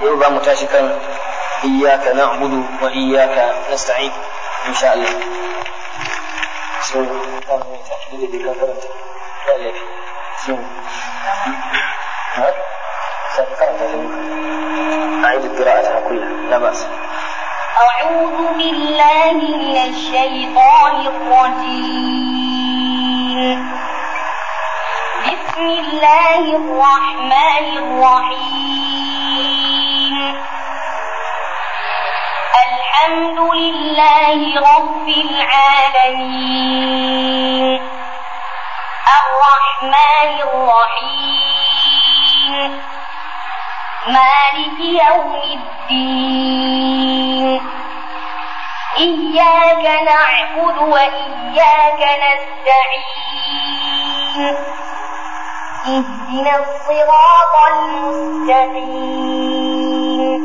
yau za mu tashi kan iyyaka na'budu wa iyyaka nasta'in insha Allah so kan mu ta da da kan karanta da lafi so ha sai karanta da أعيد القراءة كلها لا بأس أعوذ بالله من الشيطان الرجيم بسم الله الرحمن الرحيم الحمد لله رب العالمين الرحمن الرحيم مالك يوم الدين إياك نعبد وإياك نستعين اهدنا الصراط المستقيم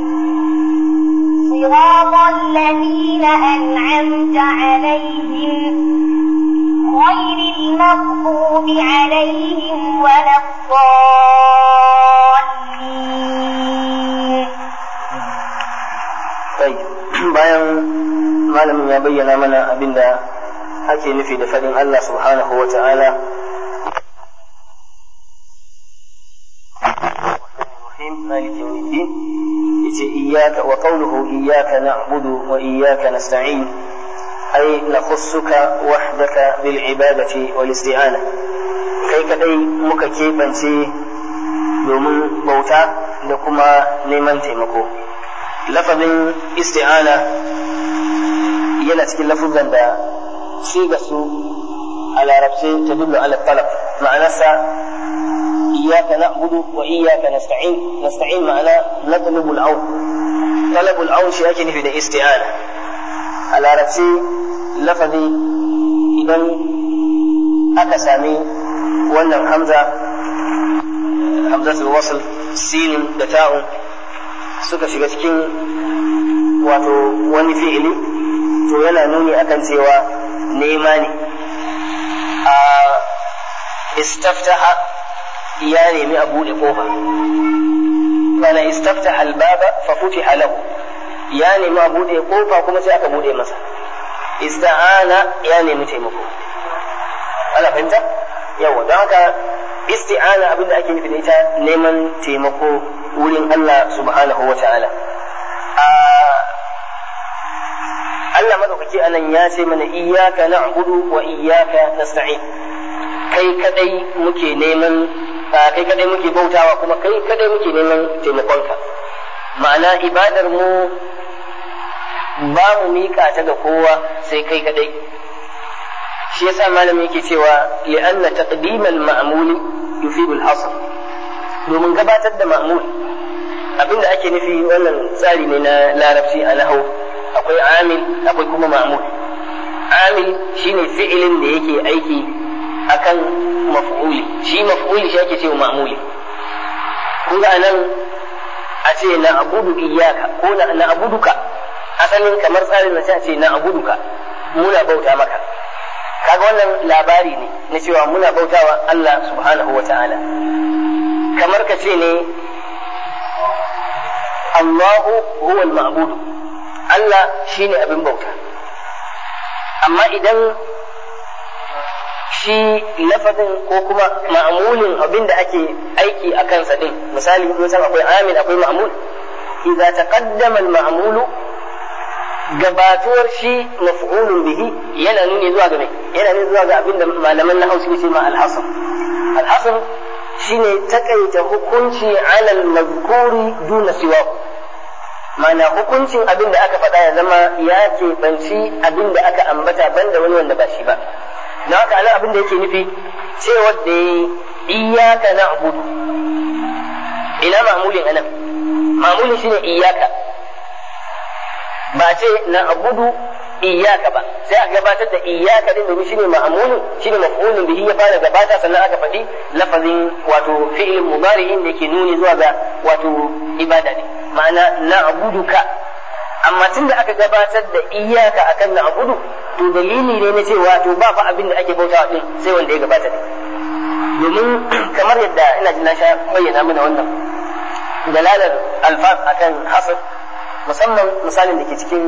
صراط الذين أنعمت عليهم غير المغضوب عليهم ولا الضالين طيب bayan malamin ya bayyana mana abin da ake nufi da faɗin Allah subhanahu wa ta'ala مالك يوم الدين إياك وقوله إياك نعبد وإياك نستعين أي نخصك وحدك بالعبادة والاستعانة كي كدي مك كيبنتي domin bauta da kuma neman taimako lafazin isti'ana yana cikin lafuzan da siga su a larabce ta dullu ala talab ma'anarsa إياك نعبد وإياك نستعين نستعين معنا نطلب العون طلب العون شيء أكن في الاستعانة على رأسي لفظي إذن أكسامي وأن حمزة حمزة الوصل سين دتاء suka shiga cikin wato wani fi'ili to yana nuni akan cewa nema ne a istaftaha ya nemi a buɗe ƙofa kana istafta albaba fa futiha lahu ya nemi a buɗe ƙofa kuma sai aka buɗe masa ista'ana ya nemi taimako ana fahimta yawa don haka isti'ana abinda ake nufi da ita neman taimako wurin Allah subhanahu wa ta'ala Allah madaukaki anan ya ce mana iyyaka na'budu wa iyyaka nasta'in kai kadai muke neman kai kadai muke bautawa kuma kai kadai muke neman taimakonka ma'ana ibadar mu ba mu miƙa ta ga kowa sai kai kadai shi yasa malami yake cewa li'anna taqdimal ma'muli yufidu al-hasr domin gabatar da ma'mul abinda ake nufi wannan tsari ne na larabci a nahau akwai amil akwai kuma ma'mul amil shine fi'ilin da yake aiki akan maf'uli shi maf'uli shi ake cewa ma'muli kun ga nan a ce na abudu iyaka ko na abuduka asalin kamar tsarin na sai a ce na abuduka muna bauta maka kaga wannan labari ne na cewa muna bautawa Allah subhanahu wa ta'ala kamar ka ce ne Allahu huwa al-ma'bud Allah shine abin bauta amma idan shi lafazin ko kuma ma'amulin abin da ake aiki a kansa din misali mun san akwai amil akwai ma'amul idza taqaddama al-ma'mulu gabatuwar shi maf'ulun bihi yana nuni zuwa ga yana nuni zuwa ga abin da malaman nahwu suke ce ma al-hasr al-hasr shine takaita hukunci ala al-mazkuri duna siwahu mana hukuncin abin da aka faɗa ya zama ya keɓanci abin da aka ambata banda wani wanda ba shi ba na haka nan abin da yake nufi cewa da ya iyaka na abudu ina ma'amulin anan ma'amulin shine iyaka ba ce na abudu iyaka ba sai aka gabatar da iyaka din domin shine ma'amulin shine maf'ulun bihi ya fara gabata sannan aka faɗi lafazin wato fi'il mudari'in da yake nuni zuwa ga wato ibada ne ma'ana na abuduka amma tun da aka gabatar da iyaka akan na abudu to dalili ne na cewa to ba fa abin da ake bautawa din sai wanda ya gabata ne domin kamar yadda ina jin na sha bayyana mana wannan dalalar alfaz akan hasr musamman misalin da ke cikin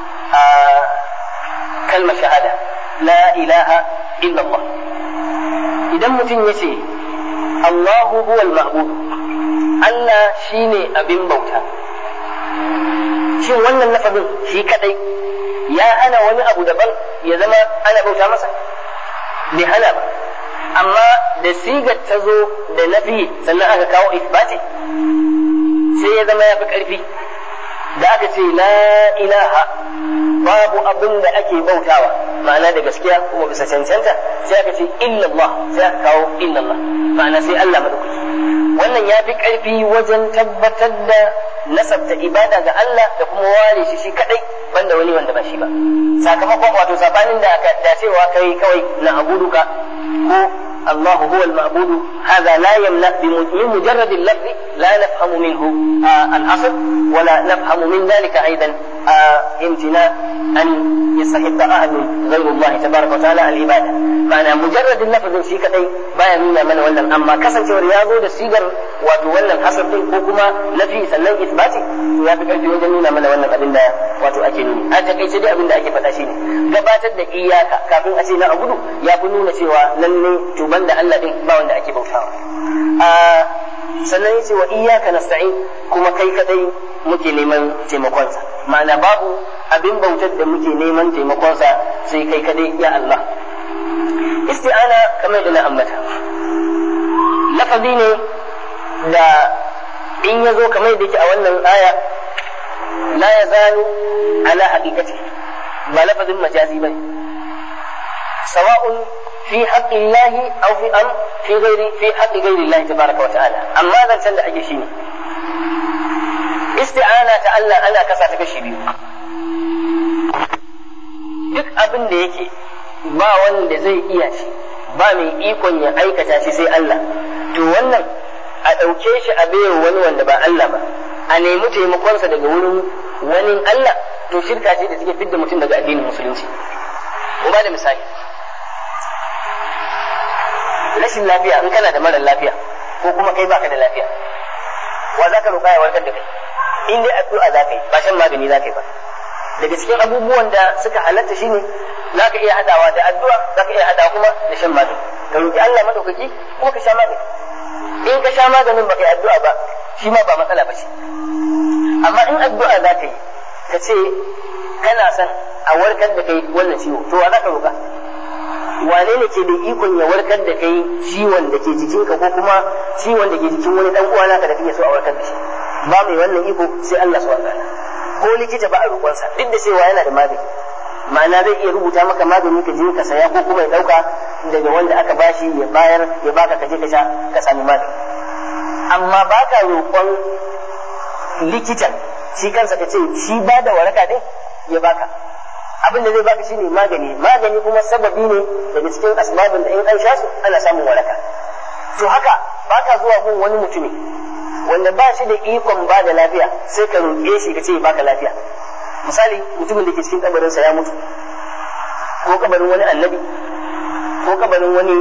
kalmar shahada la ilaha illallah idan mutum ya ce Allahu huwal ma'bud Allah shine abin bauta shin wannan lafazin shi kadai ya hana wani abu daban ya zama ana bauta masa bai hana ba amma da sigar ta zo da nafi sannan aka kawo isbati sai ya zama ya fi ƙarfi da aka ce la ilaha babu abin da ake bautawa ma'ana da gaskiya kuma bisa cancanta sai aka ce illallah sai aka kawo illallah ma'ana sai Allah madaukaki wannan ya fi ƙarfi wajen tabbatar da nasabta ibada ga Allah da kuma ware shi shi kadai banda wani wanda ba shi ba sakamakon wato sabanin da aka dacewa kai kawai na abuduka ko الله هو المعبود هذا لا يمنع من مجرد اللفظ لا نفهم منه آه الأصل ولا نفهم من ذلك أيضا آه امتناع أن يستحق أحد غير الله تبارك وتعالى العبادة معنى مجرد اللفظ في كتي بايا نونا من ولا أما كسن ورياضه da sigar wato wannan hasar din ko kuma nafi sannan isbati to ya fi karfi wajen nuna mana wannan abin da wato ake nuni a takaice dai abin da ake faɗa shine gabatar da iyaka kafin a ce na abudu ya fi nuna cewa lalle to banda Allah din ba wanda ake bautawa a sannan yace wa iyyaka nasta'in kuma kai kadai muke neman taimakonsa ma'ana babu abin bautar da muke neman taimakonsa sai kai kadai ya Allah isti'ana kamar da na ambata lafazi ne da in ya zo kamar da yake a wannan aya la ya zalu ala haqiqati ba lafazin majazi bane sawa'un في حق الله أو في أم في غير في حق غير الله تبارك وتعالى أما ذا سند أجي شيني استعانة تألا أنا كسا تكشي بيو duk abin da yake ba wanda zai iya shi ba mai ikon ya aikata shi sai Allah to wannan a ɗauke shi a bayan wani wanda ba Allah ba a nemi taimakonsa daga wurin wani Allah to shirka ce da take fidda mutum daga addinin musulunci ko ba da misali rashin lafiya in kana da mara lafiya ko kuma kai baka da lafiya wa za ka roƙa ya warkar da kai in dai addu'a za ka yi ba shan magani za ka yi ba daga cikin abubuwan da suka halatta shine za ka iya hadawa da addu'a za ka iya hadawa kuma da shan magani ka roƙi Allah madaukaki kuma ka sha magani in ka sha maganin baka yi addu'a ba shi ma ba matsala ba ce amma in addu'a za ka yi ka ce kana son a warkar da kai wannan ciwo to wa za ka roƙa wane ne ke da ikon ya warkar da kai ciwon da ke jikinka ko kuma ciwon da ke jikin wani dan uwa naka da kake so a warkar da shi ba mai wannan iko sai Allah subhanahu wataala ko likita ba a roƙonsa duk da cewa yana da magani ma'ana zai iya rubuta maka magani ka je ka saya ko kuma ya dauka daga wanda aka bashi ya bayar ya baka ka je ka sha ka sami magani amma baka roƙon likitan shi kansa ka ce shi ba da waraka din ya baka abin da zai baka shine magani magani kuma sababi ne daga cikin asbabin da in an sha su ana samun waraka to haka baka zuwa gun wani mutumi wanda ba shi da ikon ba da lafiya sai ka roƙe shi ka ce baka lafiya misali mutumin da ke cikin kabarinsa ya mutu ko kabarin wani annabi ko kabarin wani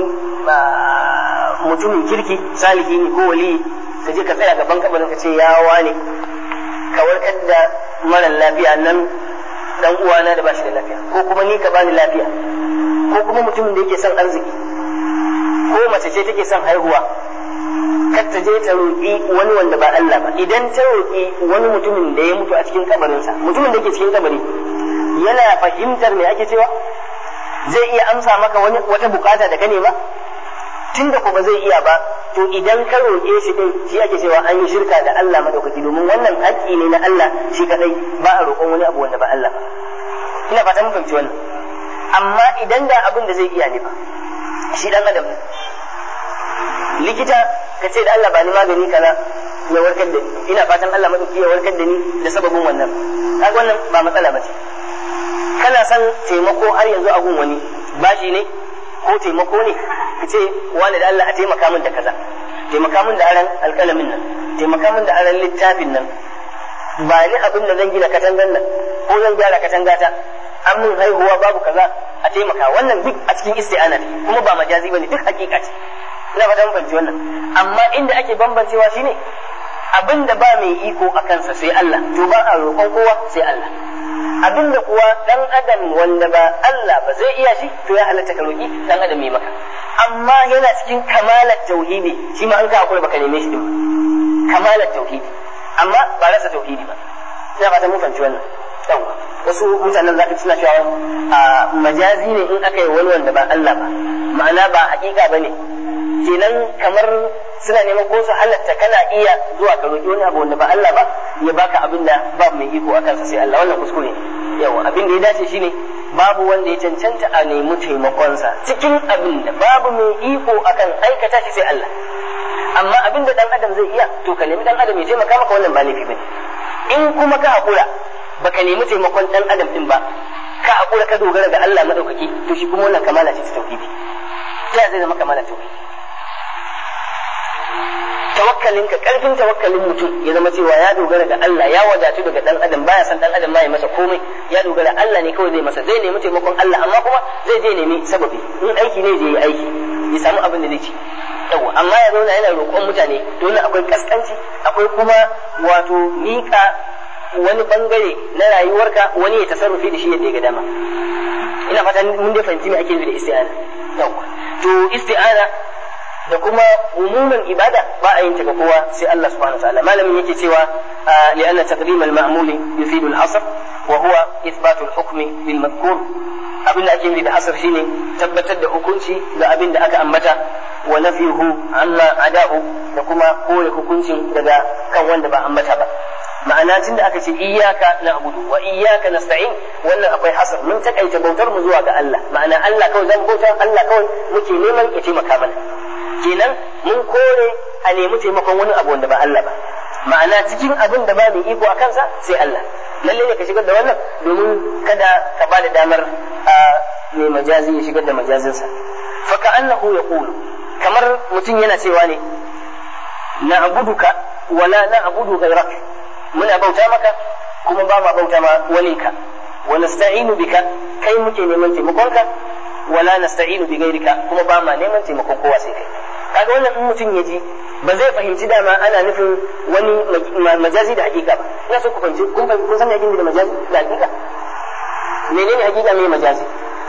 mutumin kirki salihi ne ko wali ka je ka tsaya gaban kabarin ka ce ya wane ka warkar da mara lafiya nan dan uwana da bashi da lafiya ko kuma ni ka bani lafiya ko kuma mutumin da yake son arziki ko mace ce take son haihuwa kar ta je ta roƙi wani wanda ba Allah ba idan ta roƙi wani mutumin da ya mutu a cikin kabarinsa mutumin da yake cikin kabari yana fahimtar me ake cewa zai iya amsa maka wani wata bukata da ka nema tunda ko ba zai iya ba to idan ka roƙe shi din shi ake cewa an yi shirka da Allah madaukaki domin wannan haƙƙi ne na Allah shi kadai ba a roƙon wani abu wanda ba Allah ba ina fata mun fahimci wannan amma idan da abin da zai iya ne ba shi dan adam ne likita ka ce da Allah ba ni magani kaza ya warkar da ni ina fatan Allah madauki ya warkar da ni da sababin wannan kaga wannan ba matsala ba ce kana son taimako har yanzu a gun wani bashi ne ko taimako ne ka ce wani da Allah a taimaka min da kaza taimaka min da aran alƙalamin nan taimaka min da aran littafin nan ba ni abin da zan gina katangan nan ko zan gyara katangata an mun haihuwa babu kaza a taimaka wannan duk a cikin isti'ana ne kuma ba majazi bane duk hakika ce ina fata mun fahimci wannan amma inda ake bambancewa shine abin da ba mai iko a kansa sai Allah to ba a roƙon kowa sai Allah abin da kuwa dan adam wanda ba Allah ba zai iya shi to ya halatta ka roƙi dan adam mai maka amma yana cikin kamalar tauhidi shi ma an ka hakura baka neme shi din kamalar tauhidi amma ba rasa tauhidi ba ina fata mun fahimci wannan yawa wasu mutanen zaka suna cewa a majazi ne in aka yi wani wanda ba Allah ba ma'ana ba hakika bane kenan kamar suna neman ko su halatta kana iya zuwa ka roƙi wani abu wanda ba Allah ba ya baka abin da babu mai iko a kansa sai Allah wannan kuskure yawa abin da ya dace shine babu wanda ya cancanta a nemi taimakonsa cikin abin da babu mai iko akan aikata shi sai Allah amma abin da dan adam zai iya to ka nemi dan adam ya taimaka maka wannan ba laifi bane in kuma ka hakura baka nemi taimakon dan adam din ba ka hakura ka dogara ga Allah madaukaki to shi kuma wannan kamala ce ta tauhidi ta zai zama kamala tauhidi tawakkalinka karfin tawakkalin mutum ya zama cewa ya dogara ga Allah ya wadatu daga dan adam baya san dan adam ma ya masa komai ya dogara Allah ne kawai zai masa zai nemi taimakon Allah amma kuma zai je nemi sababi in aiki ne zai yi aiki ya samu abin da zai ci yawa amma ya zauna yana roƙon mutane dole akwai kaskanci akwai kuma wato miƙa wani bangare na rayuwarka wani ya tasarrufi da shi yadda ya ga dama ina fatan mun dai fahimci me ake nufi da isti'ana yawa to isti'ana da kuma umuman ibada ba a yin ta ga kowa sai Allah subhanahu wa ta'ala malamin yake cewa li'anna taqdim al-ma'muli yufidu al-hasr wa huwa ithbatu al-hukmi bil madhkur abin da ake nufi da asr shine tabbatar da hukunci ga abin da aka ambata wa nafihu amma ada'u da kuma kore hukuncin daga kan wanda ba ambata ba ma'ana tun da aka ce iyyaka na'budu wa iyyaka nasta'in wannan akwai hasar mun takaita bautar mu zuwa ga Allah ma'ana Allah kawai zan bautar Allah kawai muke neman ya taimaka mana kenan mun kore a nemi taimakon wani abu wanda ba Allah ba ma'ana cikin abin da ba mai iko a kansa sai Allah lalle ne ka shigar da wannan domin kada ka ba da damar a mai majazi ya shigar da majazinsa fa ka'annahu yaqulu kamar mutum yana cewa ne na'buduka wala na'budu ghayrak muna bauta maka kuma ba ma bauta ma waninka wa nasta'inu bika kai muke neman taimakonka wala nasta'inu bi ghayrika kuma ba ma neman taimakon kowa sai kai kaga wannan in mutum ya ji ba zai fahimci dama ana nufin wani majazi da hakika ba ina so ku fahimci kun fahimci kun san yakin da majazi da hakika menene hakika me majazi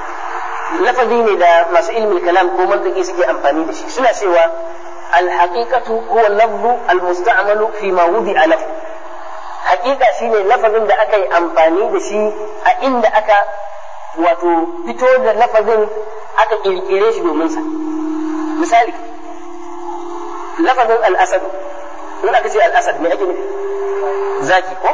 lafazi ne da masu ilmin kalam ko mantiki suke amfani da shi suna cewa al-haqiqatu huwa al-lafzu al-musta'malu fi ma wudi'a lahu hakika shine lafazin da aka yi amfani da shi a inda aka wato fito da lafazin aka kirkire shi domin sa misali lafazin al'asad in aka ce al'asad me ake nufi zaki ko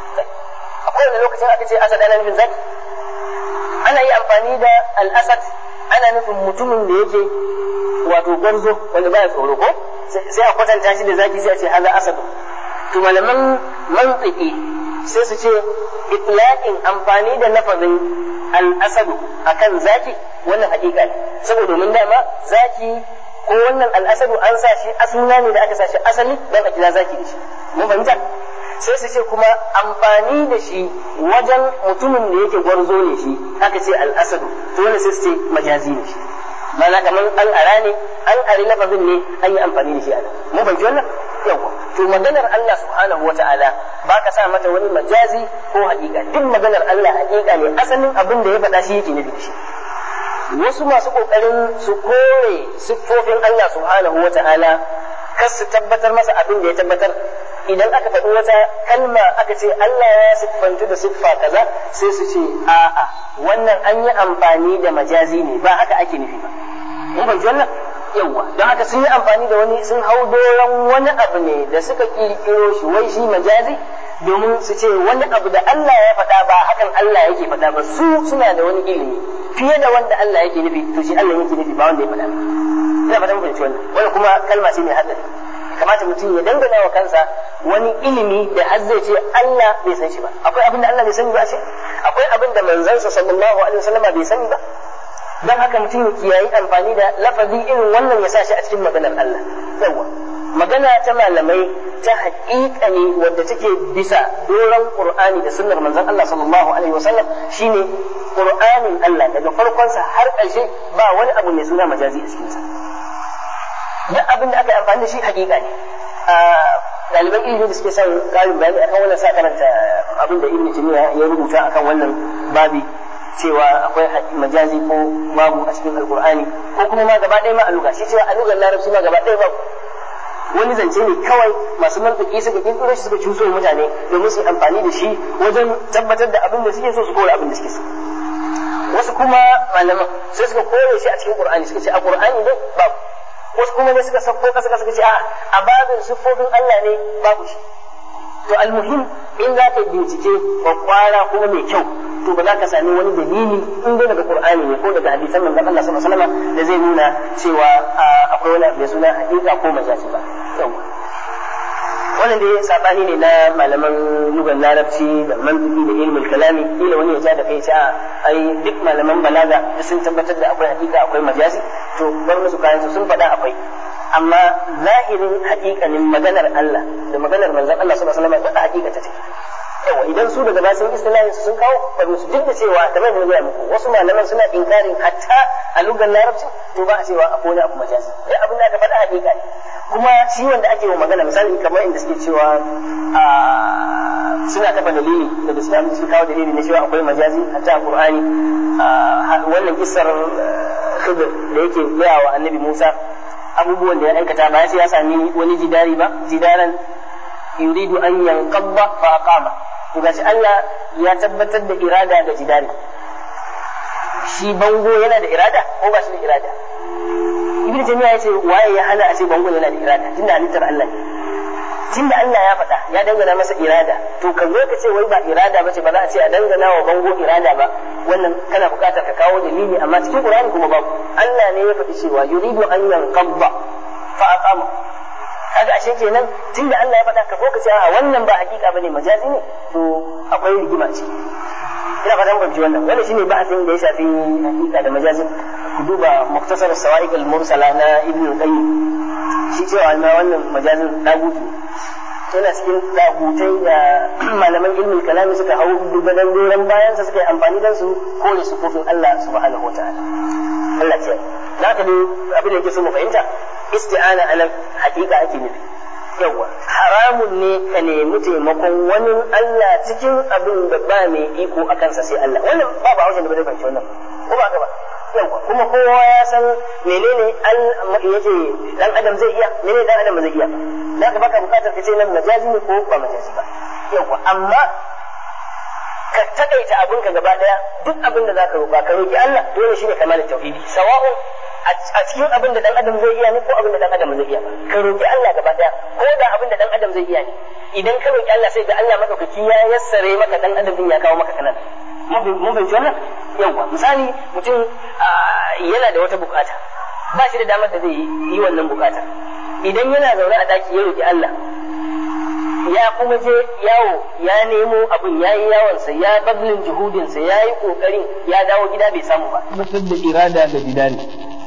a kowane lokacin aka ce asad ana nufin zaki ana yi amfani da al'asad ana nufin mutumin da yake wato gwarzo wanda baya tsoro ko sai a kwatanta shi da zaki sai a ce haza asadu to malaman mantiki sai su ce itlaqin amfani da lafazin al-asadu akan zaki wannan hakika ne saboda domin dama zaki ko wannan al-asadu an sa shi asuna ne da aka sa shi asali dan a kira zaki da shi mun fahimta sai su ce kuma amfani da shi wajen mutumin da yake gwarzo ne shi aka ce al-asadu to wannan sai su ce majazi ne shi mana kamar an ara ne an ari lafazin ne an yi amfani da shi a nan mun fahimci wannan yawa to maganar Allah subhanahu wa ta'ala ba ka sa mata wani majazi ko haƙiƙa duk maganar Allah haƙiƙa ne asalin abin da ya faɗa shi yake nufi da shi wasu masu ƙoƙarin su kore siffofin Allah subhanahu wa ta'ala kar su tabbatar masa abin da ya tabbatar idan aka faɗi wata kalma aka ce Allah ya siffantu da siffa kaza sai su ce a'a wannan an yi amfani da majazi ne ba haka ake nufi ba mun ban wannan yawa don haka sun yi amfani da wani sun hau doron wani abu ne da suka kirkiro shi wai shi majazi domin su ce wani abu da Allah ya faɗa ba hakan Allah yake faɗa ba su suna da wani ilimi fiye da wanda Allah yake nufi to shi Allah yake nufi ba wanda ya faɗa ba ina fatan fahimci wannan wani kuma kalma ce mai hatsari kamata mutum ya dangana wa kansa wani ilimi da har zai ce Allah bai san shi ba akwai abin da Allah bai sani ba ce akwai abin da manzansa sallallahu alaihi wasallam bai sani ba dan haka mutum ya kiyayi amfani da lafazi irin wannan ya sa shi a cikin maganar Allah yawa magana ta malamai ta haƙiƙa ne wadda take bisa doron Qur'ani da sunnar manzon Allah sallallahu alaihi wasallam shine Qur'anin Allah daga farkonsa har ƙarshe ba wani abu mai suna majazi a cikinsa duk abin da aka yi amfani da shi haƙiƙa ne ɗaliban ilimi da suke son ƙarin bayani akan wannan sa karanta abin da ibnu taymiya ya rubuta akan wannan babi cewa akwai majazi ko babu a cikin alqur'ani ko kuma ma gaba ɗaya ma a luga shi cewa a lugar larabci ma gaba ɗaya babu wani zance ne kawai masu mantiki suka kirkiro shi suka cuso mutane domin su amfani da shi wajen tabbatar da abin da suke so su kore abin da suke so wasu kuma malaman sai suka kore shi a cikin qur'ani suka ce a qur'ani dai babu wasu kuma ne suka sauko kasa kasa suka ce a a babin siffofin Allah ne babu shi to almuhim in za ka bincike kwakwara kuma mai kyau to ba za ka sami wani dalili in dai daga qur'ani ne ko daga hadisan manzon Allah sallallahu alaihi wasallam da zai nuna cewa akwai wani abu da suna hakika ko majazi ba yawa wannan dai sabani ne na malaman lugan larabci da mantiki da ilmul kalami kila wani ya ja da kai a ai duk malaman balaga da sun tabbatar da akwai hakika akwai majazi to bar musu kayan su sun faɗa akwai amma zahirin hakikanin maganar Allah da maganar manzon Allah sallallahu alaihi wasallam da hakika ta ce yawa idan su daga basin istilahin sun kawo bar musu duk da cewa kamar da gaya muku wasu malaman suna inkarin hatta a lugan larabci to ba a cewa akwai wani abu majazi duk abin da aka faɗa hakika ne kuma shi wanda ake wa magana misali kamar inda suke cewa suna kafa dalili da islam suka kawo dalili na cewa akwai majazi hatta a qur'ani wannan kissar khidr da yake gaya wa annabi musa abubuwan da ya aikata ba ya ce ya sami wani jidari ba jidaran yuridu an yanqadda fa aqama to gashi Allah ya tabbatar da irada ga jidari shi bango yana da irada ko ba shi da irada ibnu taymiya yace waye ya hana a ce bango yana da irada tunda halittar Allah ne tunda Allah ya faɗa ya dangana masa irada to ka zo ka ce wai ba irada ba ce ba za a ce a dangana wa bango irada ba wannan kana buƙatar ka kawo dalili amma cikin Qur'ani kuma babu Allah ne ya faɗi cewa yuridu an yanqadda fa aqama kaga ashe kenan tunda Allah ya faɗa ka ko ka ce a wannan ba hakika bane majazi ne to akwai rigima ce ina fatan ban wannan wannan shine ba'asin da ya shafi hakika da majazi ku duba muktasar sawa'iq al-mursala na ibnu qayyim shi cewa na wannan majazin dagutu yana cikin dagutai da malaman ilmin kalami suka hau dubadan doron bayan sa suka yi amfani da su kore sufofin Allah subhanahu wataala Allah ce za ka dai abin da yake so mu fahimta isti'ana anan hakika ake nufi yawa haramun ne ka nemi taimakon wani Allah cikin abin da ba mai iko a kansa sai Allah wannan ba ba haushin da ba zai fahimci wannan ko ba ka ba yawa kuma kowa ya san menene yake dan adam zai iya menene dan adam ba zai iya za ka baka bukatar ka ce nan majazi ne ko ba majazi ba yawa amma ka takaita abin ka gaba daya duk abin da zaka roƙa ka roƙi Allah dole shine kamar tauhidi sawa'un a cikin abin da dan adam zai iya ne ko abin da dan adam zai iya ka roƙi Allah gaba daya ko da abin da dan adam zai iya ne idan ka roƙi Allah sai da Allah madaukaki ya yassare maka dan adam din ya kawo maka kanan mun fahimci wannan yawa misali mutum yana da wata bukata ba shi da damar da zai yi wannan bukatar idan yana zaune a daki ya roƙi Allah ya kuma je yawo ya nemo abin ya yi yawonsa ya bazlin juhudinsa ya yi ƙoƙarin ya dawo gida bai samu ba. Mutum da irada da bidani.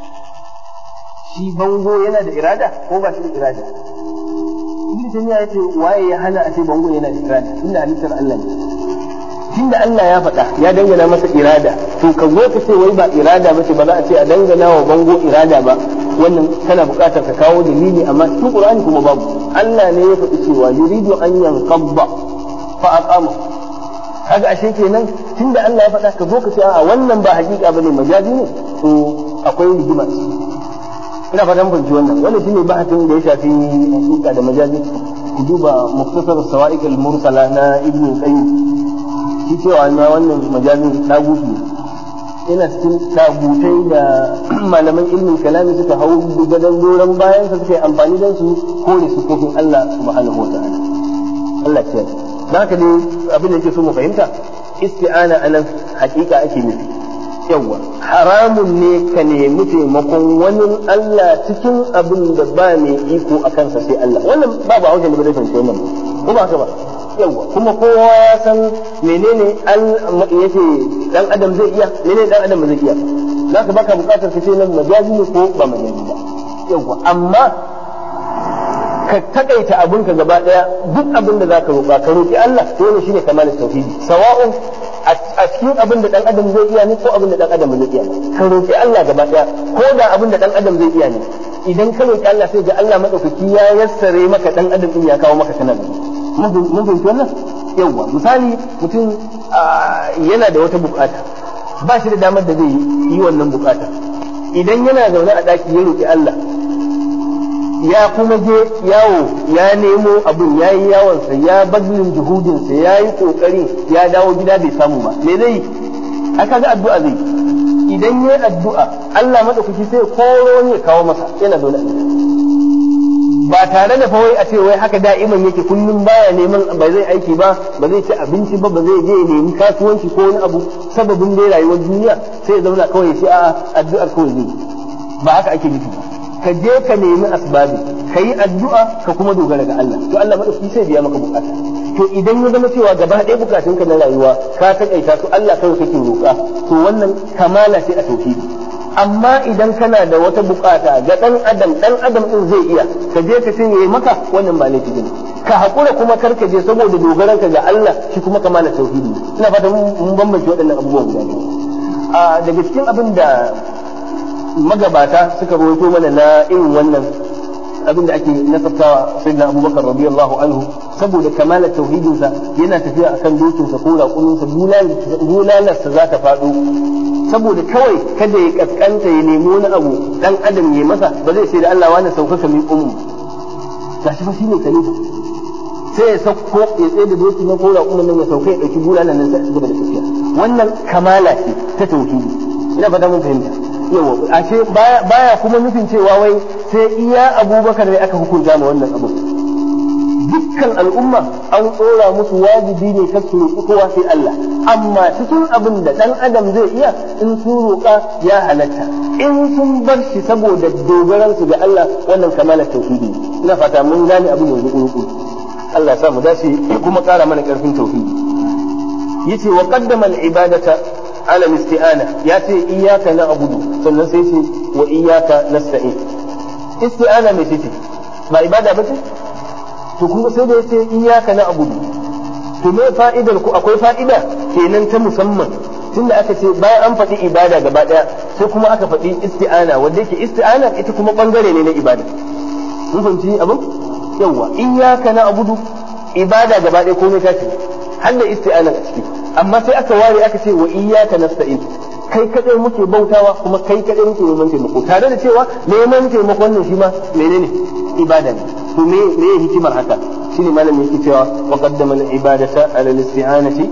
Shi bango yana da irada ko ba shi da irada? Ibn Taymiyyah ya ce waye ya hana a ce bango yana da irada tunda halittar Allah ne. Tunda Allah ya faɗa ya dangana masa irada to ka zo ka ce wai ba irada ba ce ba za a ce a dangana wa bango irada ba wannan kana buƙatar ka kawo dalili amma cikin Qur'ani kuma babu Allah ne ya faɗi cewa yuridu an yanqadda fa aqama kaga ashe kenan tunda Allah ya faɗa ka zo ka ce a wannan ba hakika bane majazi ne to akwai rigima ina fatan fahimci wannan wannan shine bahatin da ya shafi hakika da majazi ku duba muktasar sawa'iq al-mursala na ibnu qayyim shi cewa na wannan majazin dagutu yana cikin dagutai da malaman ilmin kalami suka hau gadon doron bayan sa suka yi amfani da su kore su kofin Allah subhanahu wa ta'ala Allah ce da haka dai abin da yake so mu fahimta isti'ana anan hakika ake nufi yawa haramun ne ka nemi taimakon wani Allah cikin abin da ba mai iko a kansa sai Allah wannan babu a wajen da bai fahimci wannan ko ba haka ba yawa kuma kowa ya san menene yake dan adam zai iya menene dan adam zai iya zaka baka bukatar ka ce nan majazi ne ko ba majazi ba yawa amma ka takaita abin ka gaba daya duk abin da zaka roƙa ka roƙi Allah to ne shine kamalin tauhidi sawa'un a cikin abin da dan adam zai iya ne ko abin da dan adam zai iya ka roƙi Allah gaba daya ko da abin da dan adam zai iya ne idan ka roki Allah sai ga Allah madaukaki ya yassare maka dan adam din ya kawo maka kana mun fahimci wannan yawwa misali mutum yana da wata bukata ba shi da damar da zai yi wannan bukata idan yana zaune a daki ya roki Allah ya kuma je yawo ya nemo abin ya yi yawonsa ya bazlin juhudinsa ya yi kokari ya dawo gida bai samu ba me zai aka ga addu'a zai idan ya addu'a Allah madaukaki sai koro ne kawo masa yana zaune ba tare da fawai a ce wai haka da'iman yake kullum baya neman ba zai aiki ba ba zai ci abinci ba ba zai je ya nemi kasuwanci ko wani abu sababin dai rayuwar duniya sai ya zauna kawai ya ce a'a addu'ar kawai zai ba haka ake nufi ba ka je ka nemi asbabi ka yi addu'a ka kuma dogara ga Allah to Allah madauki sai biya maka bukata to idan ya zama cewa gaba ɗaya bukatun ka na rayuwa ka takaita su Allah kawai kake roƙa to wannan kamala ce a tauhidi amma idan kana da wata bukata ga dan adam dan adam din zai iya ka je ka ce yayi maka wannan ba laifi bane ka hakura kuma kar ka je saboda dogaran ka ga Allah shi kuma kamala tauhidi ina fata mun bambance waɗannan abubuwan guda biyu a daga cikin abin da magabata suka rawaito mana na irin wannan abin da ake nasabtawa sai na abubakar radiyallahu anhu saboda kamalar tauhidinsa yana tafiya akan dokinsa ko raƙuminsa bulalarsa za ta faɗo saboda kawai kada ya kaskanta ya nemi wani abu dan adam ya masa ba zai ce da Allah wani sauka ka miƙo mu gashi fa shine kalifa sai ya sauko ya tsaye da doki na ko raƙumin nan ya sauka ya ɗauki bulalar nan sai a gaba da tafiya wannan kamala ce ta tauhidi ina fata mun fahimta yawa ashe baya kuma nufin cewa wai sai iya abubakar ne aka hukunta ma wannan abu dukkan al'umma an tsora musu wajibi ne ta su roƙi kowa sai Allah amma cikin abin da ɗan adam zai iya in sun roƙa ya halatta in sun bar shi saboda dogaran su ga Allah wannan kamalar tauhidi ina fata mun gane abin yanzu ƙurƙuru Allah ya sa mu dace kuma ƙara mana ƙarfin tauhidi yace wa qaddama al-ibadata على الاستعانة ياتي إياك نعبد sannan sai ce wa iyyaka nasta'in isti'ana mai ce ba ibada ba ce to kuma sai da yace iyyaka na'budu to me fa'idar ku akwai fa'ida kenan ta musamman tunda aka ce bayan an faɗi ibada gaba ɗaya sai kuma aka faɗi isti'ana wanda yake isti'ana ita kuma bangare ne na ibada mun fahimci abin yawa iyyaka na'budu ibada gaba ɗaya komai ta ce har da isti'ana a ciki amma sai aka ware aka ce wa iyyaka nasta'in kai kadai muke bautawa kuma kai kadai muke neman taimako tare da cewa neman taimako wannan shi ma menene ibada ne to me me hikimar haka shine malam yake cewa wa qaddama al ibadata ala al isti'anati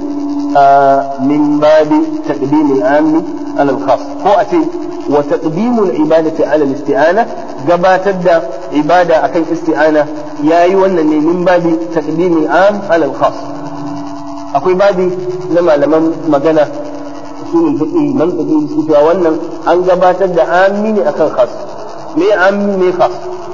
min babi taqdim al am ala al khas ko a ce wa taqdim al ibadati ala al isti'ana gabatar da ibada akan isti'ana yayi wannan ne min babi taqdim al am ala al khas akwai babi na malaman magana usulul fiqh mantaqi su cewa wannan an gabatar da ammi ne akan khas me ammi me khas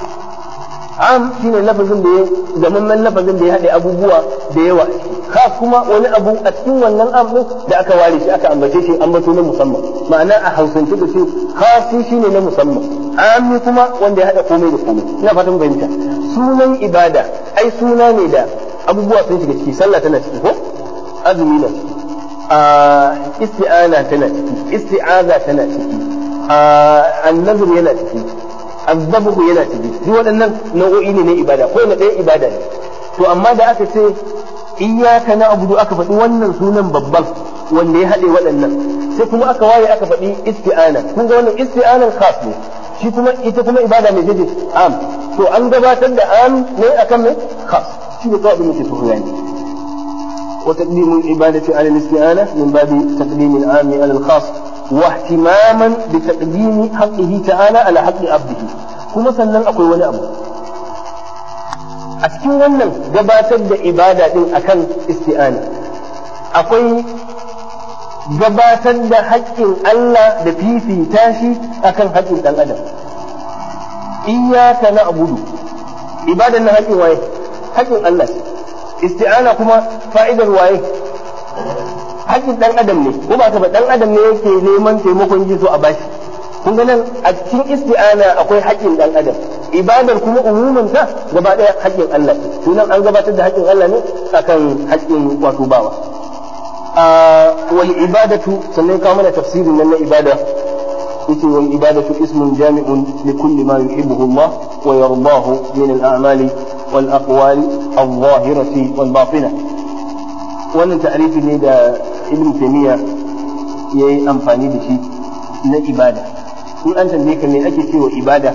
am shine lafazin da ya gamamman lafazin da ya haɗe abubuwa da yawa khas kuma wani abu a cikin wannan am din da aka ware shi aka ambace shi ambato na musamman ma'ana a hausance da ce khasi shine na musamman ammi kuma wanda ya haɗa komai da komai ina fatan fahimta sunan ibada ai suna ne da abubuwa sun shiga ciki sallah tana ciki ko azumi na ciki isti'ana tana ciki isti'aza tana ciki annazur yana ciki azzabu yana ciki duk waɗannan nau'o'i ne na ibada ko na ɗaya ibada ne to amma da aka ce iyyaka na'budu aka faɗi wannan sunan babban wanda ya haɗe waɗannan sai kuma aka ware aka faɗi isti'ana kun ga wannan isti'anan khas ne shi kuma ita kuma ibada mai jeje am to an gabatar da am ne akan mai khas shi ne kawai muke so yani وتقديم العبادة على الاستعانة من باب تقديم العام على الخاص واهتماما بتقديم حقه تعالى على حق عبده kuma sannan akwai wani abu a cikin wannan gabatar da ibada din akan isti'ana akwai gabatar da haƙƙin Allah da fifita shi akan haƙƙin ɗan adam iyaka na abudu ibadan na haƙƙin waye haƙƙin Allah isti'ana kuma fa'idar waye haƙƙin ɗan adam ne ko ba ka ba ɗan adam ne yake neman taimakon ji so a bashi kun ga nan a cikin isti'ana akwai haƙƙin ɗan adam ibadar kuma umumin ta gaba ɗaya haƙƙin Allah ne sunan an gabatar da haƙƙin Allah ne akan haƙƙin wato bawa wal ibadatu sannan kawo mana tafsirin nan na ibada yace wal ibadatu ismun jami'un li kulli ma yuhibbuhu Allah wa yardahu min al-a'mali wal aqwali al-zahirati wal batina wannan ta'rifi ne da ibn taymiya yayi amfani da shi na ibada in an tambaye ka me ake cewa ibada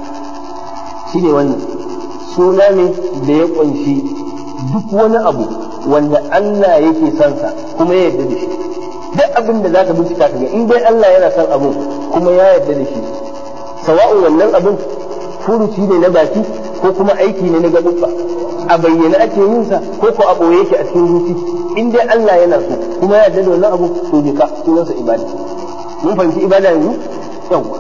shine wannan suna ne da ya kunshi duk wani abu wanda Allah yake son sa kuma ya yarda da shi duk abin da zaka bincika ka ga in dai Allah yana son abu kuma ya yarda da shi sawa'un wannan abin furuci ne na baki ko kuma aiki ne na gaɓuɓɓa a bayyana ake yin sa ko ko a ɓoye yake a cikin zuci in dai Allah yana so kuma ya yarda da wannan abu to je ka sunansa ibada mun fahimci ibada yanzu yawwa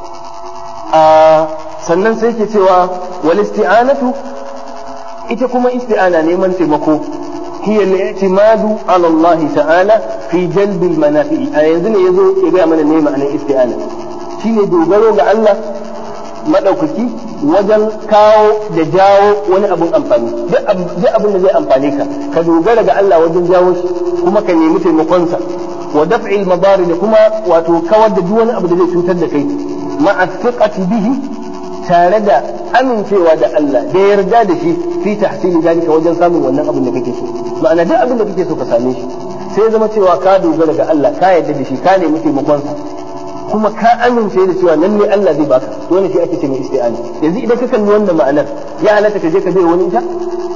a sannan sai ke cewa wal isti'anatu ita kuma isti'ana neman taimako هي الاعتماد على الله تعالى في جلب المنافع a yanzu ne yazo ya ga mana ne ma'anar isti'ana shine dogaro ga Allah madaukaki wajen kawo da jawo wani abun amfani duk abin da zai amfane ka ka dogara ga Allah wajen jawo shi kuma ka nemi taimakonsa wa daf'il madari da kuma wato kawar da duk wani abu da zai cutar da kai ma'a thiqati bihi tare da amincewa da Allah da yarda da shi fi tahsili dalika wajen samun wannan abin da kake so ma'ana duk abin da kake so ka same shi sai zama cewa ka dogara ga Allah ka yarda da shi ka nemi taimakon sa kuma ka amince da cewa nan ne Allah zai baka to wannan shi ake ce mai isti'ana yanzu idan ka kalli wannan ma'anar ya halatta ka je ka bai wani ita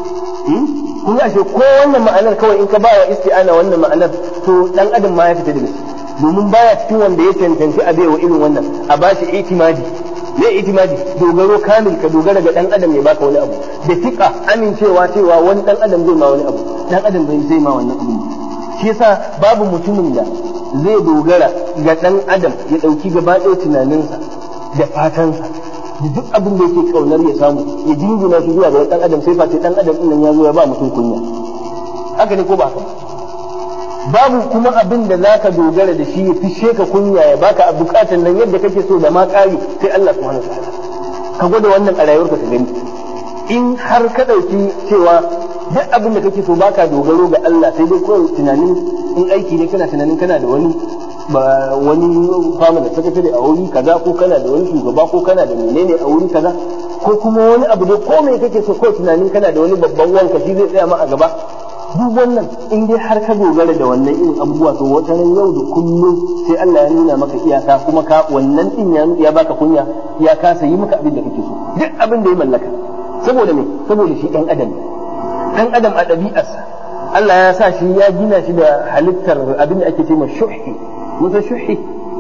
kun ga ashe ko wannan ma'anar kawai in ka ba wa isti'ana wannan ma'anar to dan adam ma ya fita daga shi domin baya cikin wanda ya cancanci a bai wa irin wannan a bashi itimadi ne itimadi dogaro kamil ka dogara ga dan adam ya baka wani abu da tika amincewa cewa wani dan adam zai ma wani abu dan adam bai zai ma wannan abu shi yasa babu mutumin da zai dogara ga dan adam ya dauki gaba ɗaya tunaninsa da fatansa da duk abin da yake kaunar ya samu ya jingina shi zuwa ga dan adam sai face dan adam din nan ya zo ya ba mutum kunya haka ne ko ba haka babu kuma abin da zaka dogara da shi ya fishe ka kunya ya baka a bukatan nan yadda kake so da ma ƙari sai Allah subhanahu wataala ka gwada wannan a rayuwarka ka gani in har ka ɗauki cewa duk abin da kake so baka dogaro ga Allah sai dai kawai tunanin in aiki ne kana tunanin kana da wani ba wani fama da sakatare a wuri kaza ko kana da wani shugaba ko kana da menene a wuri kaza ko kuma wani abu da ko me kake so kawai tunanin kana da wani babban wanka shi zai tsaya ma a gaba duk wannan in dai har ka dogara da wannan irin abubuwa to wata ran yau da kullum sai Allah ya nuna maka iyaka kuma ka wannan din ya ya baka kunya ya kasa yi maka abin da kake so duk abin da ya mallaka saboda me saboda shi dan adam dan adam a ɗabi'arsa Allah ya sa shi ya gina shi da halittar abin da ake ce shuhi musa shuhi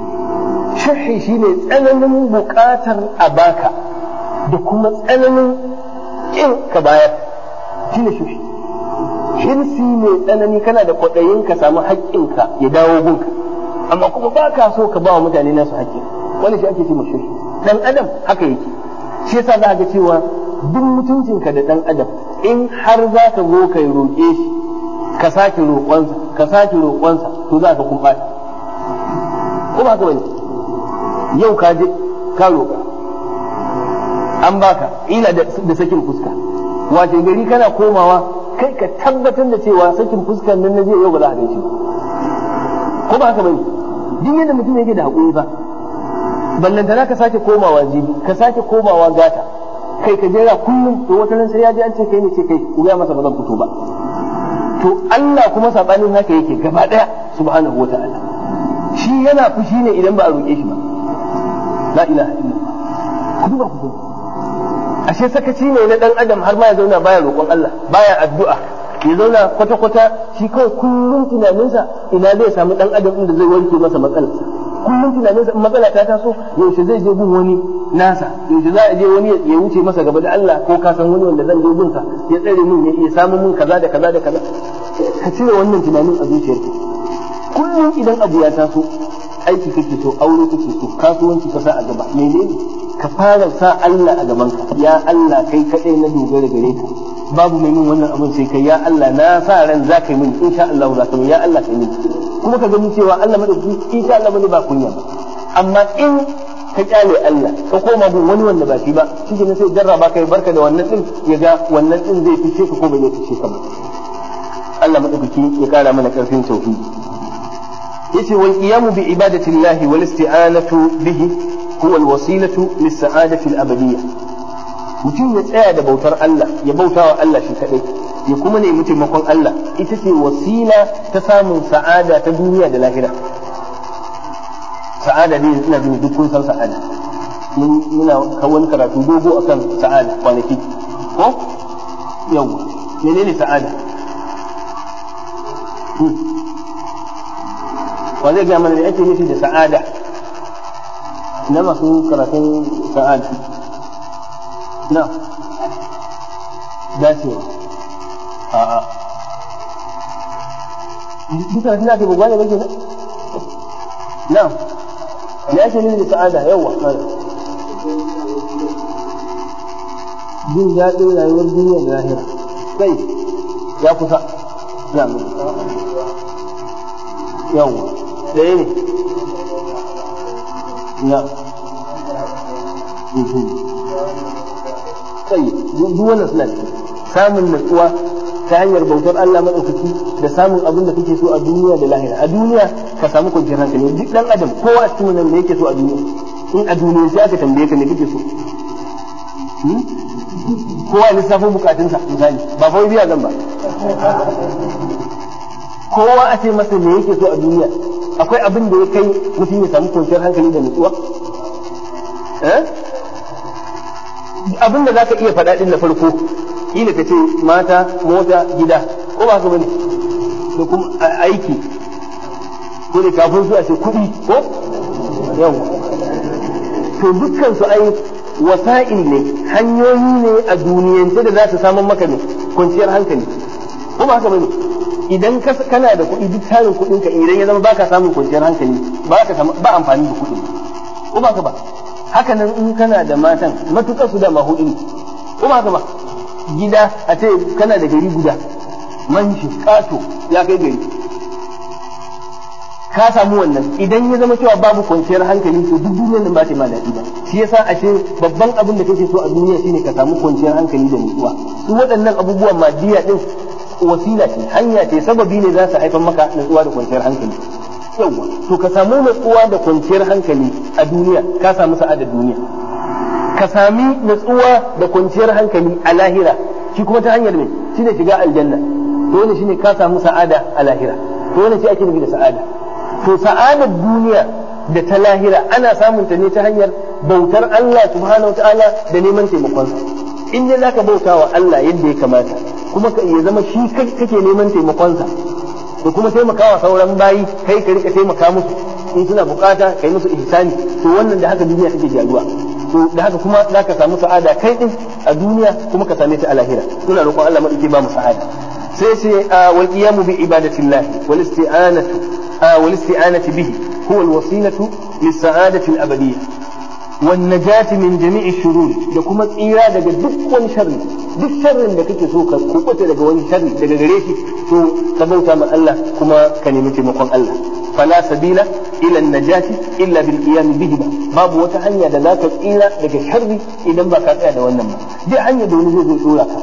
shuhi shine tsananin buƙatar a baka da kuma tsananin kin ka bayar shine shuhi hirsi mai tsanani kana da kwaɗayin ka samu haƙƙinka ya dawo gunka amma kuma ba ka so ka ba wa mutane nasu haƙƙin wani shi ake ce shuhi dan adam haka yake shi yasa za ga cewa duk mutuncinka da dan adam in har za ka zo ka roƙe shi ka sake roƙonsa ka sake roƙonsa to za ka kun ɓata ko ba ka bane yau ka je ka roƙa an baka ila da sakin fuska wace gari kana komawa kai ka tabbatar da cewa sakin fuskar nan na jiya yau ba za a gaishe ko ba haka bane duk yadda mutum yake da haƙuri ba ballantana ka sake komawa jibi ka sake komawa gata kai ka jera kullum to wata nan sai ya ji an ce kai ne ce kai ku ga masa ba zan fito ba to Allah kuma sabanin haka yake gaba daya subhanahu wataala shi yana fushi ne idan ba a roƙe shi ba la ilaha illallah ku duba ku ashe sakaci ne na dan adam har ma ya zauna baya roƙon Allah baya addu'a ya zauna kwata kwata shi kawai kullum tunaninsa ina zai samu dan adam inda zai wanke masa matsalarsa kullum tunaninsa in matsala ta taso yaushe zai je gun wani nasa yaushe za a je wani ya wuce masa gaba da Allah ko ka san wani wanda zan je gunsa ya tsare min ya samu min kaza da kaza da kaza ka cire wannan tunanin a zuciyarka kullum idan abu ya taso aiki kake so aure kake so kasuwanci ka sa a gaba menene ka fara sa Allah a gaban ka ya Allah kai kadai na dogara gare ka babu mai min wannan abin sai kai ya Allah na sa ran za ka yi min insha Allah za ka yi ya Allah ka yi min kuma ka gani cewa Allah madaukaki insha Allah bane ba kunya ba amma in ka kyale Allah ka koma gun wani wanda ba shi ba shi ne sai jarraba kai barka da wannan din ya ga wannan din zai fice ka ko bai zai fice ka ba Allah madaukaki ya kara mana karfin tauhidi yace wal qiyamu bi ibadati llahi wal isti'anatu bihi huwa al wasilatu lis sa'adati al abadiyyah mutum ya tsaya da bautar Allah ya bauta wa Allah shi kadai ya kuma nemi taimakon Allah ita ce wasila ta samun sa'ada ta duniya da lahira sa'ada ne ina jin duk kun san sa'ada mun muna wani karatu dogo akan sa'ada kwanaki ko yawa menene sa'ada wa zai gaya mana da ake nufi da sa'ada na masu karatun sa'ada na dacewa a'a duk karatun da ake bugwa ne ba ke na me ake nufi da sa'ada yawa jin daɗin rayuwar duniya da lahira kai ya kusa na yawa ɗaya ne na kai duk wannan suna samun natsuwa ta hanyar bautar Allah maɗaukaki da samun abin da kake so a duniya da lahira a duniya ka samu kwanciyar hankali duk ɗan adam kowa a cikin nan da yake so a duniya in a duniya sai aka tambaye ka ne kake so kowa lissafin bukatunsa misali ba fa biya zan ba kowa a ce masa me yake so a duniya akwai abin da ya kai mutum ya samu kwanciyar hankali da nutsuwa abin da zaka iya faɗa din na farko kila ka ce mata mota gida ko ba ka bane da kuma aiki ko da kafin su a ce kuɗi ko yawa to dukkan su ai wasa'il ne hanyoyi ne a duniyance da za su samun maka ne kwanciyar hankali ko ba haka bane idan kana da kuɗi duk tarin kuɗin ka idan ya zama baka samun kwanciyar hankali ba ka ba amfani da kuɗi ko ba ka ba haka nan in kana da matan matuƙar su da mahuɗi ne ko ba ka ba gida a ce kana da gari guda manshi ƙato ya kai gari ka samu wannan idan ya zama cewa babu kwanciyar hankali to duk duniyar nan ba ta ma daɗi ba shi yasa ashe babban abin da kake so a duniya shine ka samu kwanciyar hankali da nutsuwa su waɗannan abubuwan madiya din wasila ce hanya ce sababi ne za su haifar maka nutsuwa da kwanciyar hankali yawa to ka samu nutsuwa da kwanciyar hankali a duniya ka samu sa'adar duniya ka sami nutsuwa da kwanciyar hankali a lahira shi kuma ta hanyar me shine shiga aljanna to wannan shine ka samu sa'ada a lahira to wannan shi ake nufi da sa'ada to sa'adar duniya da ta lahira ana samun ta ne ta hanyar bautar Allah subhanahu ta'ala da neman taimakonsa in dai zaka bauta wa Allah yadda ya kamata kuma ka ya zama shi kake neman taimakonsa da kuma taimakawa sauran bayi kai ka rika taimaka musu in suna bukata kai musu ihsani to wannan da haka duniya take gyaruwa to da haka kuma zaka samu sa'ada kai din a duniya kuma ka same ta a lahira muna roƙon Allah madauki ba mu sa'ada sai sai wal qiyamu bi ibadatillahi wal isti'anatu والاستعانة به هو الوسيلة للسعادة الأبدية والنجاة من جميع الشرور da kuma tsira daga duk wani sharri duk sharrin da kake so ka kubuta daga wani sharri daga gare shi to ka bauta ma Allah kuma ka nemi taimakon Allah fala sabila ila najati illa bil qiyam bihi babu wata hanya da zaka tsira daga sharri idan ba ka tsaya da wannan ba duk hanya da wani zai zo dora ka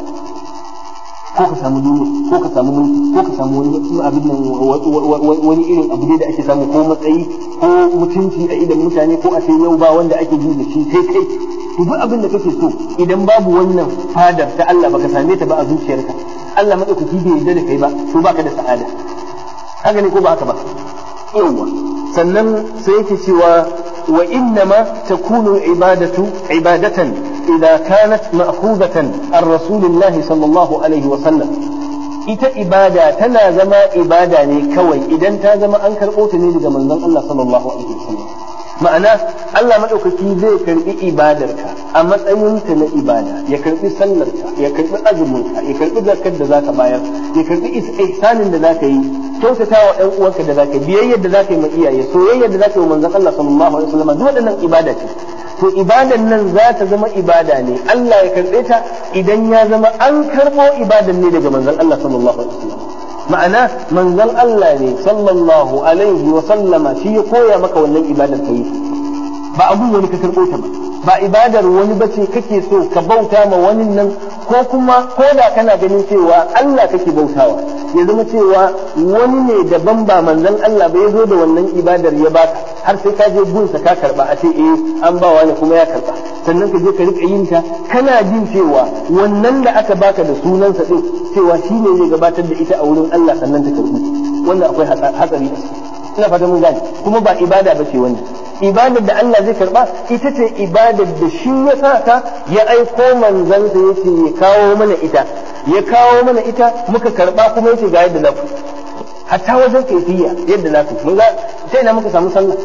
ko ka samu duniya ko ka samu mulki ko ka samu wani abin nan wani irin abu ne da ake samu ko matsayi ko mutunci a idan mutane ko a ce yau ba wanda ake ji da shi sai kai to duk abin da kake so idan babu wannan fadar ta Allah baka same ta ba a zuciyarka Allah madaukaki bai yarda da kai ba to baka da sa'ada haka ne ko ba haka ba yawa sannan sai yake cewa wa innama takunu ibadatu ibadatan إذا كانت مأخوذة عن رسول الله صلى الله عليه وسلم ita ibada tana zama ibada ne kawai idan ta zama an karɓo ta ne daga manzon Allah sallallahu alaihi wasallam ma'ana Allah madaukaki zai karbi ibadarka a matsayinta na ibada ya karbi sallarka ya karbi azuminka ya karbi zakar da zaka bayar ya karbi ihsanin da zaka yi kyautata wa ɗan uwanka da zaka yi biyayyar da zaka yi ma iyaye soyayyar da zaka yi wa manzon Allah sallallahu alaihi wasallam duk waɗannan ibada ce to ibadan nan za ta zama ibada ne Allah ya karɓe ta idan ya zama an karɓo ibadan ne daga manzon Allah sallallahu alaihi wasallam ma'ana manzon Allah ne sallallahu alaihi wa sallama shi ya koya maka wannan ibadar ka yi ba abun wani ka karɓo ta ba ba ibadar wani bace kake so ka bauta ma wani nan ko kuma ko da kana ganin cewa Allah kake bautawa ya zama cewa wani ne daban ba manzon Allah ba ya zo da wannan ibadar ya baka har sai ka je gunsa ka karba a ce eh an ba wani kuma ya karba sannan ka je ka rika yin ta kana jin cewa wannan da aka baka da sunansa din cewa shi ne zai gabatar da ita a wurin Allah sannan ta karbi wannan akwai hatsari a ciki ina fata mun gane kuma ba ibada ba ce wannan ibadar da Allah zai karba ita ce ibadar da shi ya sa ta ya aiko manzansa ya ce ya kawo mana ita ya kawo mana ita muka karba kuma ya ce ga yadda za ku hatta wajen kaifiya yadda za ku mun ga sai na muka samu sallah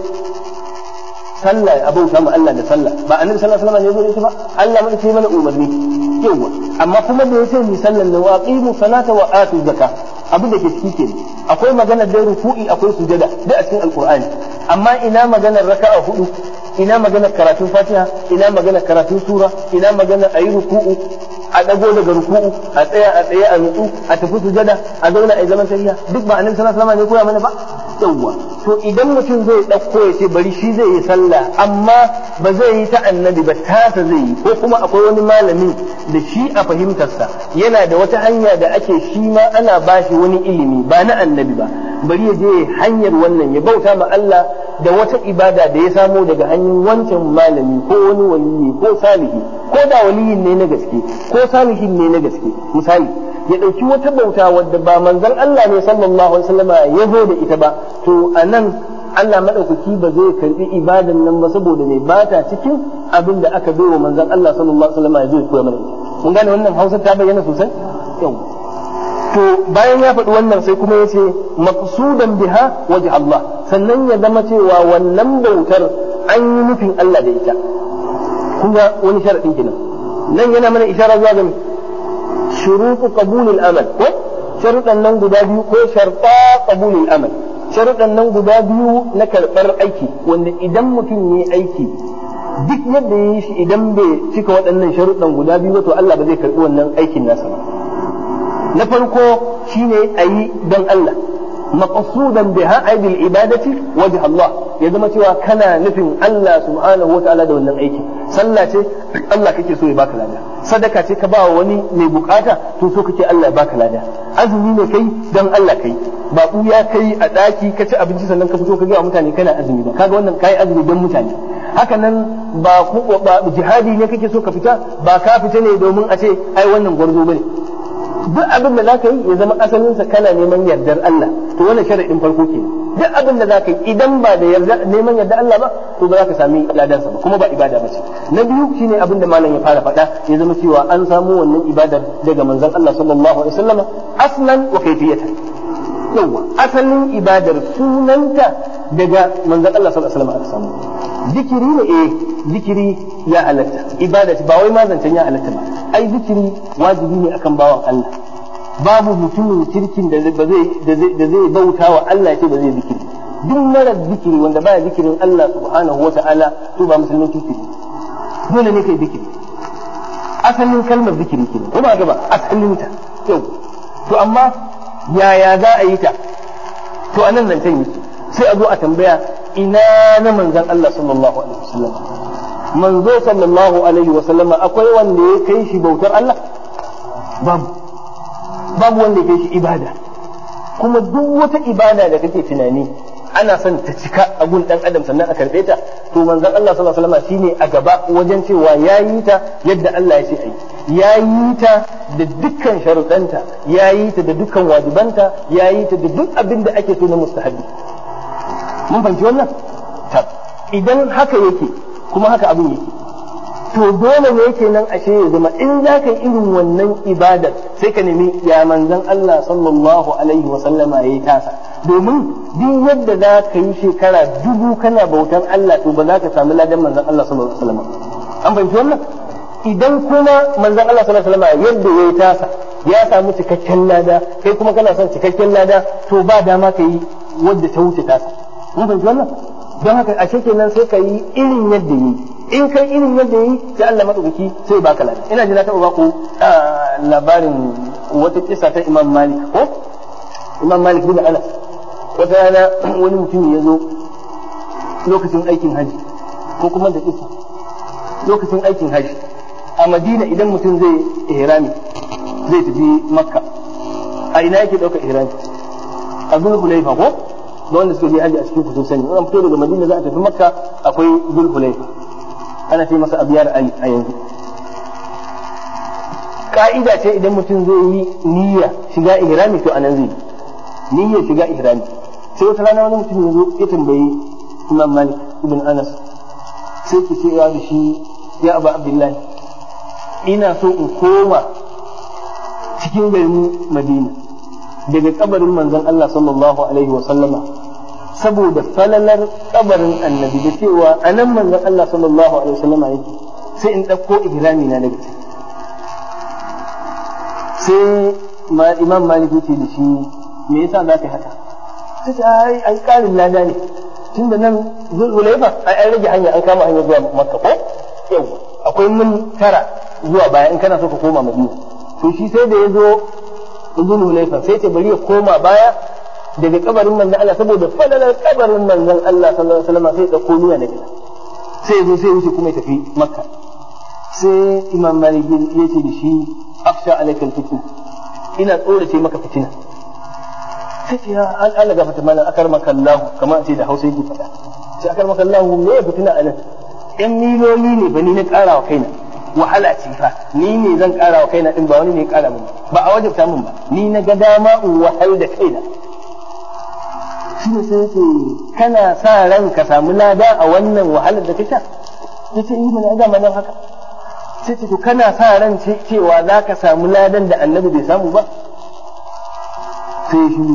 sallah abin samu Allah da sallah ba annabi sallallahu alaihi wasallam ne zo ba Allah mai ce mana umarni yawa amma kuma da yace mi sallan nan wa aqimu salata wa atu zakka abin da ke ciki kenan akwai magana da ruku'i akwai sujada duk a cikin alqur'ani amma ina maganar raka'a hudu ina maganar karatun fatiha ina maganar karatun sura ina maganar ayi ruku'u a dago daga ruku'u a tsaya a tsaye a nutsu a tafi sujada a zauna a zaman tafiya duk ba annabi sallallahu alaihi wasallam ne koya mana ba yawwa to idan mutum zai dauko ya ce bari shi zai yi sallah amma ba zai yi ta annabi ba tasa zai yi ko kuma akwai wani malami da shi a fahimtarsa yana da wata hanya da ake shi ma ana bashi wani ilimi ba na annabi ba bari ya je hanyar wannan ya bauta ma Allah da wata ibada da ya samo daga hanyar wancan malami ko wani waliyi ko salihi ko da waliyin ne na gaske ko salihin ne na gaske misali ya ɗauki wata bauta wadda ba manzon Allah ne sallallahu alaihi wasallama ya zo da ita ba to anan Allah madaukaki ba zai karbi ibadan nan ba saboda ne ba ta cikin abin da aka bai wa manzon Allah sallallahu alaihi wasallama ya zo ya koya mana mun gane wannan Hausa ta bayyana sosai yau to bayan ya faɗi wannan sai kuma ya ce maqsudan biha waje Allah sannan ya zama cewa wannan bautar an yi nufin Allah da ita kun ga wani sharadin kenan nan yana mana isharar zuwa ga shurutu qabulil amal ko sharuɗan nan guda biyu ko sharta qabulil amal sharuɗan nan guda biyu na karɓar aiki wanda idan mutum ya aiki duk yadda ya yi shi idan bai cika waɗannan sharuɗan guda biyu to Allah ba zai karɓi wannan aikin nasa ba na farko shine a yi don Allah maqsudan biha ay bil ibadati wajh Allah ya zama cewa kana nufin Allah subhanahu wataala da wannan aiki sallah ce Allah kake so ya baka lada sadaka ce ka ba wani mai bukata to so kake Allah ya baka lada azumi ne kai dan Allah kai ba ya kai a daki ka ci abinci sannan ka fito ka ga mutane kana azumi ba kaga wannan kai azumi dan mutane haka nan ba ba jihadi ne kake so ka fita ba ka fita ne domin a ce ai wannan gwarzo bane duk abin da zaka yi ya zama asalinsa kana neman yardar Allah to wannan sharadin farko ke duk abin da zaka yi idan ba da yarda neman yardar Allah ba to ba za ka sami ladansa ba kuma ba ibada ba ce na biyu shine abin da malam ya fara faɗa ya zama cewa an samu wannan ibadar daga manzon Allah sallallahu alaihi wasallam aslan wa kayfiyatan yawa asalin ibadar sunanta daga manzon Allah sallallahu alaihi wasallam aka samu zikiri ne eh zikiri ya halatta ibada ba wai ma zancen ya halatta ba ai zikiri wajibi ne akan bawan Allah babu mutumin kirkin da zai da zai bauta wa Allah ce ba zai zikiri duk mara zikiri wanda baya zikirin Allah subhanahu wata'ala to ba musulmin kirki ne dole ne kai zikiri asalin kalmar zikiri kenan ko ba gaba asalin ta yau to amma yaya za a yi ta to anan zancen yake sai a zo a tambaya ina na manzon Allah sallallahu alaihi wasallam manzo sallallahu alaihi wasallama akwai wanda ya kai shi bautar Allah babu babu wanda ya kai shi ibada kuma duk wata ibada da kake tunani ana son ta cika a gun dan adam sannan a karbe ta to manzon Allah sallallahu alaihi wasallama shine a gaba wajen cewa yayi ta yadda Allah ya ce ai yayi ta da dukkan sharuɗanta yayi ta da dukkan wajibanta yayi ta da duk abin da ake so na mustahabi mun fahimci wannan idan haka yake kuma haka abin yake to dole ne yake nan ashe ya zama in za ka yi irin wannan ibadar sai ka nemi ya manzan Allah sallallahu alaihi wa sallama ya yi tasa domin duk yadda za ka yi shekara dubu kana bautan Allah to ba za ka samu ladan manzan Allah sallallahu alaihi wa sallama an fahimci wannan idan kuma manzan Allah sallallahu alaihi wa sallama yadda ya yi tasa ya samu cikakken lada kai kuma kana son cikakken lada to ba dama ka yi wadda ta wuce tasa mun fahimci wannan don haka a kenan sai ka yi irin yadda yi in kai irin yadda yi sai Allah madaukaki sai baka lada ina ji na taɓa baku labarin wata kisa ta Imam Malik ko Imam Malik bin Anas wata rana wani mutum ya zo lokacin aikin haji ko kuma da kisa lokacin aikin haji a Madina idan mutum zai ihrami zai tafi Makka a ina yake ɗaukar ihrami a zulhulaifa ko da wanda suka je haji a cikin kusur sani an fito daga madina za a tafi makka akwai zulhulaifa ana ce masa abiyar ali a yanzu ka'ida ce idan mutum zai yi niyya shiga ihrami to anan zai niyya shiga ihrami sai wata rana wani mutum ya zo ya tambayi imam malik ibn anas sai ki ce ya da shi ya abu abdullahi ina so in koma cikin garin madina daga kabarin manzon Allah sallallahu alaihi wa sallama saboda falalar kabarin annabi da cewa anan manzon Allah sallallahu alaihi wa sallama yake sai in ɗauko ihrami na daga ciki sai imam malik yace da shi me yasa za ka yi haka sai ce ai ai karin lada ne tunda nan zulhulaifa ai an rage hanya an kama hanya zuwa makka ko yawa akwai mun tara zuwa baya in kana so ka koma madina to shi sai da ya zo zulhulaifa sai ce bari ya koma baya daga kabarin manzon Allah saboda falalar kabarin manzon Allah sallallahu alaihi wasallam sai ya dauko niyya daga sai ya zo sai ya wuce kuma ya tafi makka sai imam malik ya ce da shi aksha alaikal fitna ina tsorace maka fitina sai ce ya an Allah gafarta mana akar maka Allah kamar a ce da Hausa yake faɗa sai akar maka Allah me ya fitina anan yan miloli ne ba ni na ƙara wa kaina wahala ce fa ni ne zan ƙara wa kaina din ba wani ne ya ƙara min ba a wajabta min ba ni na ga dama in wahal da kaina shi ne sai ce kana sa ran ka samu lada a wannan wahalar da kake yace yi mana ga nan haka sai ce to kana sa ran cewa za ka samu ladan da annabi bai samu ba sai shi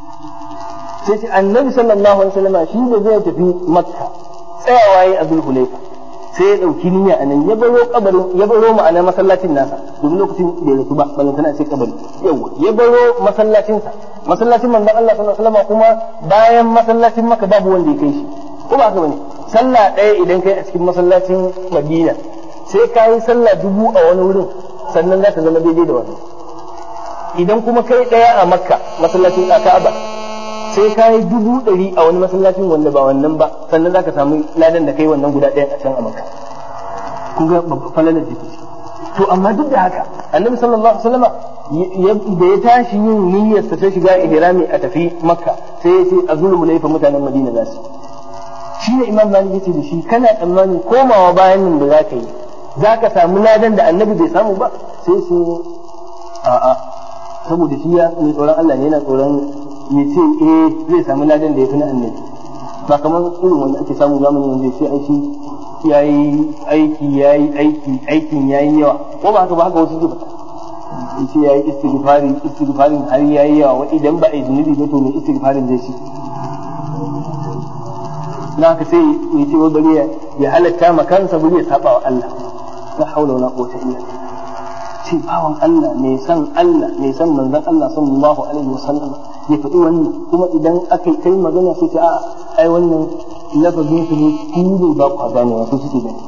sai ce annabi sallallahu alaihi wasallam shi da zai tafi makka tsayawa yi a zulhulaifa sai ya dauki niyya a nan ya baro kabarin ya baro ma'ana masallacin nasa domin lokacin bai rasu ba ballan tana ce kabari yawa ya baro masallacin sa masallacin manzon Allah sallallahu alaihi wasallam kuma bayan masallacin makka babu wanda ya kai shi ko ba haka bane sallah ɗaya idan kai a cikin masallacin madina sai ka yi sallah dubu a wani wurin sannan za ta zama daidai da wannan idan kuma kai ɗaya a makka masallacin ka'aba sai ka yi dubu ɗari a wani masallacin wanda ba wannan ba sannan za ka samu ladan da kai wannan guda ɗaya a can a makka kun ga falalar da to amma duk da haka annabi sallallahu alaihi wasallama da ya tashi yin niyyar sa ta shiga ihrami a tafi makka sai ya ce azulu laifa mutanen madina za su shi ne imam malik yace da shi kana tsammanin komawa bayan nan da za ka yi za ka samu ladan da annabi bai samu ba sai su a'a saboda shi ya mai tsoron Allah ne yana tsoron ya ce eh zai samu ladan da ya fi na annabi ba kamar irin wanda ake samu zamani wanda ya ce aiki ya yi aiki ya yi aiki aikin ya yi yawa ko ba haka ba haka wasu zuba ya ce ya yi istighfari istighfarin har ya yi yawa idan ba a yi zunubi ba to mai istighfarin zai ci na haka sai ya ce wai bari ya halatta ma kansa bari ya saba wa Allah la haula wala quwwata illa billah ce bawan Allah mai san Allah mai san manzon Allah sallallahu alaihi wasallam ya faɗi wannan kuma idan aka kai magana sai ce a ai wannan lafazin su ne ku ne ba ku gane wasu suke gani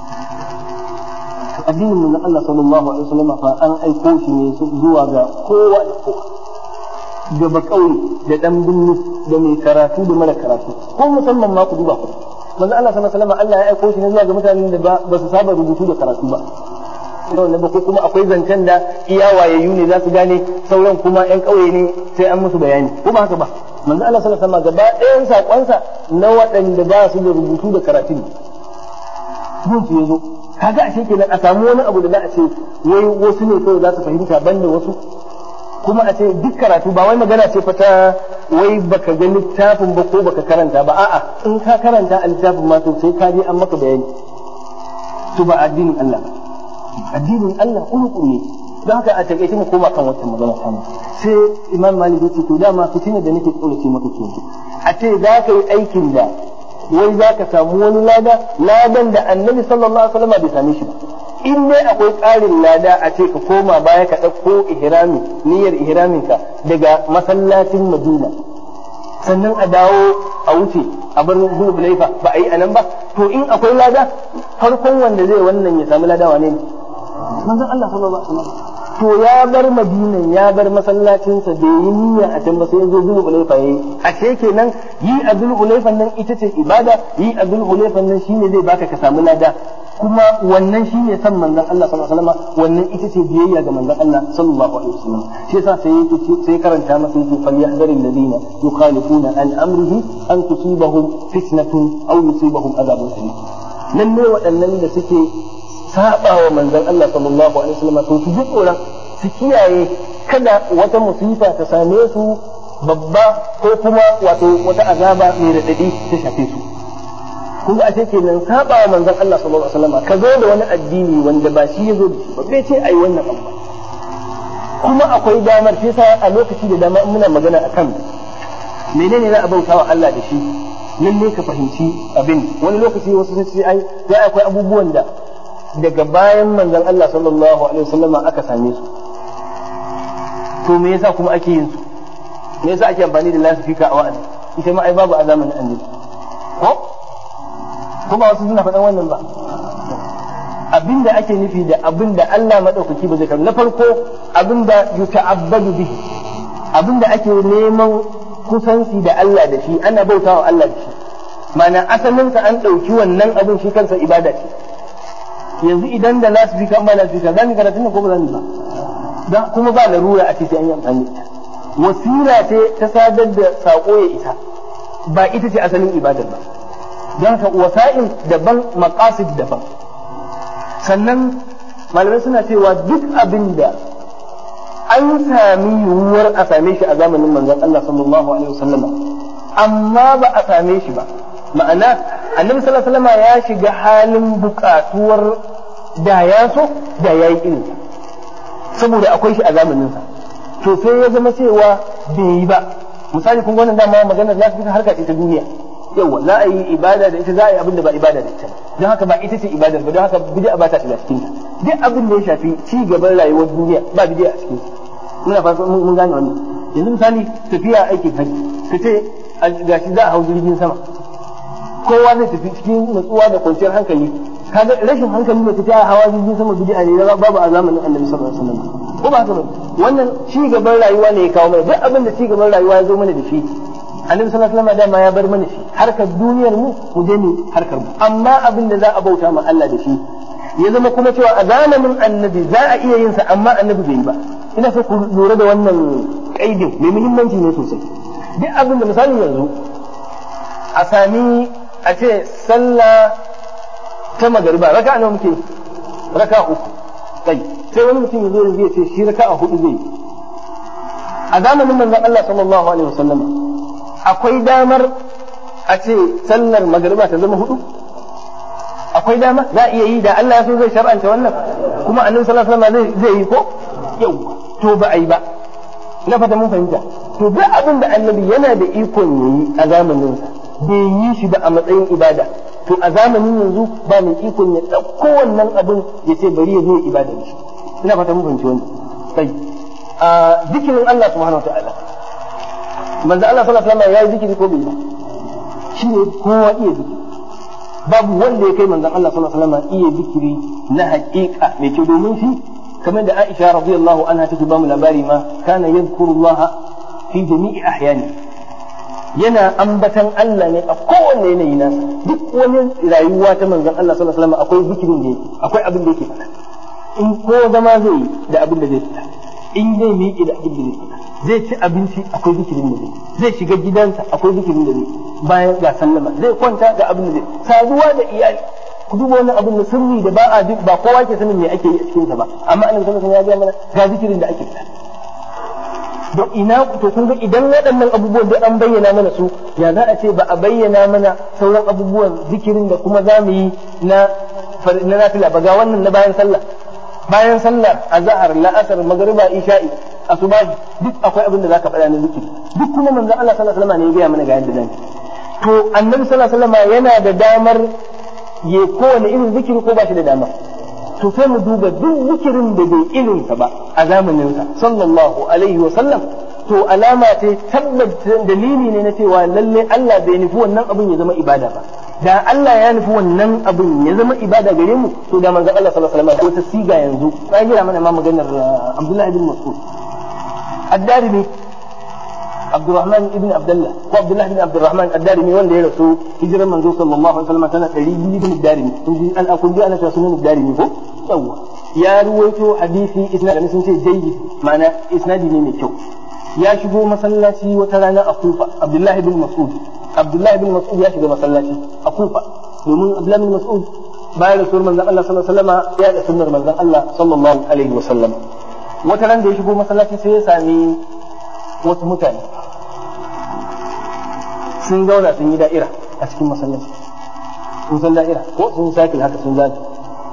addinin manzon Allah sallallahu alaihi wasallam fa an aiko shi ne zuwa ga kowa da kowa da bakauye da dan binni da mai karatu da mara karatu ko musamman ma ku duba ku manzo Allah sallallahu alaihi wasallam Allah ya aiko shi ne zuwa ga mutanen da ba su saba rubutu da karatu ba da ba ko kuma akwai zancen da iya wayayyu ne za su gane sauran kuma yan kauye ne sai an musu bayani ko ba haka ba manzo Allah sallallahu alaihi wasallam gaba ɗayan sakonsa na waɗanda ba su da rubutu da karatu ne gun su yazo kaga ashe kenan a samu wani abu da za a ce wai wasu ne kawai za su fahimta banda wasu kuma a ce duk karatu ba wai magana ce fa ta wai baka ga littafin ba ko baka karanta ba a'a in ka karanta a littafin ma to sai ka je an maka bayani to ba addinin Allah addinin Allah uku ne don haka a takaice mu koma kan wata magana ta sai imam malik yace to dama fitina da nake tsorace maka ke a ce za ka yi aikin da wai za ka samu wani lada ladan da annabi sallallahu alaihi wasallam bai same shi ba in dai akwai ƙarin lada a ce ka koma baya ka ɗauko ihrami niyyar ihraminka daga masallacin madina sannan a dawo a wuce a bar zuwa laifa ba a yi a nan ba to in akwai lada farkon wanda zai wannan ya samu lada wane ne manzon Allah sallallahu alaihi wasallam to ya bar madinan ya bar masallacinsa da yi niyya a can ba sai ya zo zulu ulaifa yayi ashe kenan yi a zulu ulaifan nan ita ce ibada yi a zulu ulaifan nan shine zai baka ka samu lada kuma wannan shine san manzon Allah sallallahu alaihi wasallam wannan ita ce biyayya ga manzon Allah sallallahu alaihi wasallam shi yasa sai yake sai karanta masa yake falyahdharil ladina yukhalifuna an amrihi an tusibahum fitnatun aw yusibahum adhabun alim lalle waɗannan da suke saba wa manzon Allah sallallahu alaihi wasallam to su ji tsoron su kiyaye kada wata musifa ta same su babba ko kuma wato wata azaba mai radadi ta shafe su kun ga ashe kenan saba wa manzon Allah sallallahu alaihi wasallam ka zo da wani addini wanda ba shi ya zo da shi ba bai ce ai wannan abu kuma akwai damar shi yasa a lokaci da dama muna magana akan menene za a bauta wa Allah da shi lalle ka fahimci abin wani lokaci wasu sun ce ai sai akwai abubuwan da daga bayan manzon Allah sallallahu alaihi wasallama aka same su to me yasa kuma ake yin su me yasa ake amfani da lasifika a wa'azi ita ma ai babu a zamanin annabi ko kuma wasu suna faɗan wannan ba abinda ake nufi da abinda Allah madaukaki ba zai karu na farko abinda yuta'abbadu bihi abinda ake neman kusanci da Allah da shi ana bautawa Allah da shi ma'ana asalin sa an ɗauki wannan abin shi kansa ibada ce yanzu idan da lasifika an ba lasifika za mu karatu ko ba za mu ba dan kuma ba larura a ce sai an yi amfani da ita wasila ce ta sadar da sako ya isa ba ita ce asalin ibadar ba don haka wasa'il daban maqasid daban sannan malamai suna cewa duk abin da an sami yiwuwar a same shi a zamanin manzon Allah sallallahu alaihi wasallama amma ba a same shi ba ma'ana annabi sallallahu alaihi wasallama ya shiga halin bukatuwar da ya so da ya yi irin saboda akwai shi a zamaninsa to sai ya zama cewa bai yi ba misali kun wannan dama maganar lafiya harka ce ta duniya yawa za a yi ibada da ita za a yi abin da ba ibada da ita don haka ba ita ce ibadar ba don haka bid'a ba ta shiga cikin ta duk abin da ya shafi ci gaban rayuwar duniya ba bid'a a cikin muna fata mun gane wannan yanzu misali tafiya aikin hajji ka ce gashi za a hau jirgin sama kowa zai tafi cikin natsuwa da kwanciyar hankali kaga rashin hankali ne tafiya hawa jirgin sama bid'a ne babu a zamanin annabi sallallahu alaihi wasallam ko ba haka ba wannan ci gaban rayuwa ne ya kawo mana duk abin da ci gaban rayuwa ya zo mana da shi annabi sallallahu alaihi wasallam dama ya bar mana shi harkar duniyar mu mu je mu harkar mu amma abin da za a bauta ma Allah da shi ya zama kuma cewa a zamanin annabi za a iya yin sa amma annabi bai yi ba ina so ku lura da wannan kaidin mai muhimmanci ne sosai duk abin da misali yanzu a sami a ce sallah ta magariba raka'a nawa muke raka'a uku kai sai wani mutum ya zo ya ce shi raka'a hudu zai a zamanin manzon Allah sallallahu alaihi wasallam akwai damar a ce sallar magariba ta zama hudu akwai dama za a iya yi da Allah ya so zai shar'anta wannan kuma annabi sallallahu alaihi wasallam zai yi ko yau to ba a yi ba na fata mun fahimta to duk abin da annabi yana da ikon yayi a zamanin sa bai yi shi ba a matsayin ibada to a zamanin yanzu ba mai ikon ya ɗauko wannan abin ya ce bari ya zo ya ibada da shi ina fata mun fahimci wannan sai a zikirin Allah subhanahu wa ta'ala manzo Allah sallallahu alaihi wasallam ya yi zikiri ko bai ba shi ne kowa iya zikiri babu wanda ya kai manzon Allah sallallahu alaihi wasallam iya zikiri na haƙiƙa mai kyau domin shi kamar da Aisha radiyallahu anha take ba mu labari ma kana yadhkurullah fi jami'i ahyani yana ambatan Allah ne a kowanne yanayi nasa duk wani rayuwa ta manzon Allah sallallahu alaihi wasallam akwai zikirin da yake akwai abin da yake faɗa in ko zama zai yi da abin da zai fita in zai miƙe da abin da zai fita zai ci abinci akwai zikirin da zai zai shiga gidansa akwai zikirin da zai bayan ga sallama zai kwanta ga abin da zai saduwa da iyali ku duba wannan abin da sirri da ba a ba kowa ke sanin me ake yi a cikin sa ba amma annabi sallallahu alaihi wasallam ya ga mana ga zikirin da ake fita don ina to kun ga idan waɗannan abubuwan da an bayyana mana su ya za a ce ba a bayyana mana sauran abubuwan zikirin da kuma za mu yi na na nafila ba ga wannan na bayan sallah bayan sallar azhar la'asar magriba isha'i asubahi duk akwai abin da zaka faɗa na zikiri duk kuma manzon Allah sallallahu alaihi wasallam ne ya gaya mana ga yadda zan to annabi sallallahu alaihi wasallam yana da damar ya kowane irin zikiri ko ba shi da dama to sai mu duba duk zikirin da bai irin sa ba a zamanin sa sallallahu alaihi wasallam to alama ce tabbata dalili ne na cewa lalle Allah bai nufi wannan abin ya zama ibada ba da Allah ya nufi wannan abin ya zama ibada gare mu to da manzon Allah sallallahu alaihi wasallam wata siga yanzu ya gira mana ma maganar Abdullah ibn Mas'ud ad-Darimi Abdurrahman ibn Abdullah ko Abdullah ibn Abdurrahman ad-Darimi wanda ya rasu hijirar manzo sallallahu alaihi wasallam tana 200 ibn ad-Darimi kun ji an akun ji ana cewa sunan ad-Darimi ko yawa ya ruwaito hadisi isnadin sun ce jayyid ma'ana isnadi ne mai kyau ya shigo masallaci wata rana a Kufa Abdullah ibn Mas'ud Abdullah ibn Mas'ud ya shiga masallaci a Kufa domin Abdullah ibn Mas'ud bayan rasuwar manzon Allah sallallahu alaihi wasallam ya da sunnar manzon Allah sallallahu alaihi wasallam wata ran da ya shigo masallaci sai ya sami wasu mutane sun zauna sun yi da'ira a cikin masallaci sun san da'ira ko sun yi sakil haka sun zaga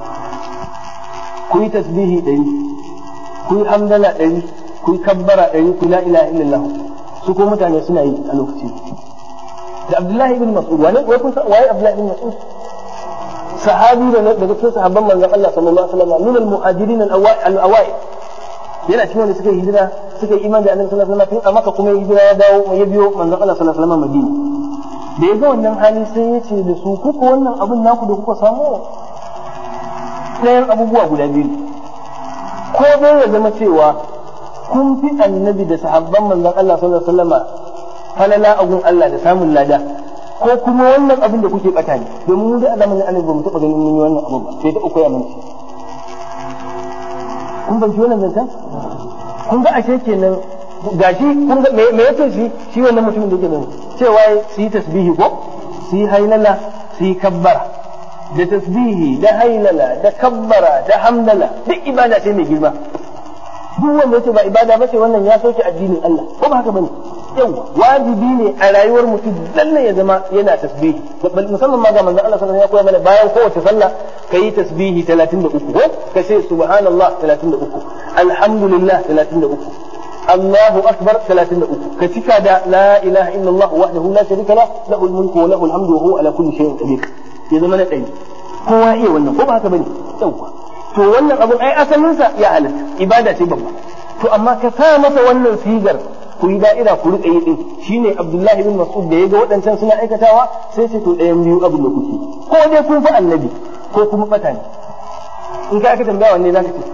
ku yi tasbihi ɗari ku yi hamdala ɗari ku yi kabbara ɗari ku la ilaha illallah su ko mutane suna yi a lokaci da Abdullahi ibn Mas'ud wani wai kun san waye Abdullahi ibn Mas'ud sahabi da daga cikin sahabban manzon Allah sallallahu alaihi wasallam min al-muhajirin al-awai yana cikin wanda suka yi hijira suka yi imani da Annabi sallallahu alaihi wasallam tun a Makka kuma hijira ya dawo ya biyo manzon Allah sallallahu alaihi wasallam Madina da ya ga wannan hali sai ya ce da su kuka wannan abin naku da kuka samu ɗayan abubuwa guda biyu ko dai ya zama cewa kun fi annabi da sahabban manzon Allah sallallahu alaihi wasallam falala agun Allah da samun lada ko kuma wannan abin da kuke bata ne domin mu da alamun annabi ba mu taɓa ganin mun yi wannan abu ba sai ta uku ya mana kun ban wannan zancen kun ga ashe kenan gashi kun ga me yake shi shi wannan mutumin da yake nan cewa su yi tasbihi ko su yi hailala su yi kabbara da tasbihi da hailala da kabbara da hamdala duk ibada ce mai girma duk wanda yace ba ibada ba ce wannan ya soke addinin Allah ko ba haka bane yawa wajibi ne a rayuwar mutum lalle ya zama yana tasbihi musamman ma ga manzon Allah sallallahu alaihi wasallam ya koya mana bayan kowace sallah kayi tasbihi 33 ko ka ce subhanallah 33 alhamdulillah 33 Allahu akbar 33 ka cika da la ilaha illallah wahdahu la sharika lah lahu mulku wa lahu alhamdu wa huwa ala kulli shay'in qadir ya zama na ɗari kowa iya wannan ko ba haka bane yawa to wannan abun ai asalinsa ya halatta ibada ce babba to amma ka sa masa wannan sigar ku yi da'ira ku riƙa yi din shine Abdullahi bin Mas'ud da ya ga waɗancan suna aikatawa sai ce to ɗayan biyu abin da kuke ko dai kun fi annabi ko kuma bata ne in ka aka tambaya wanne zaka ce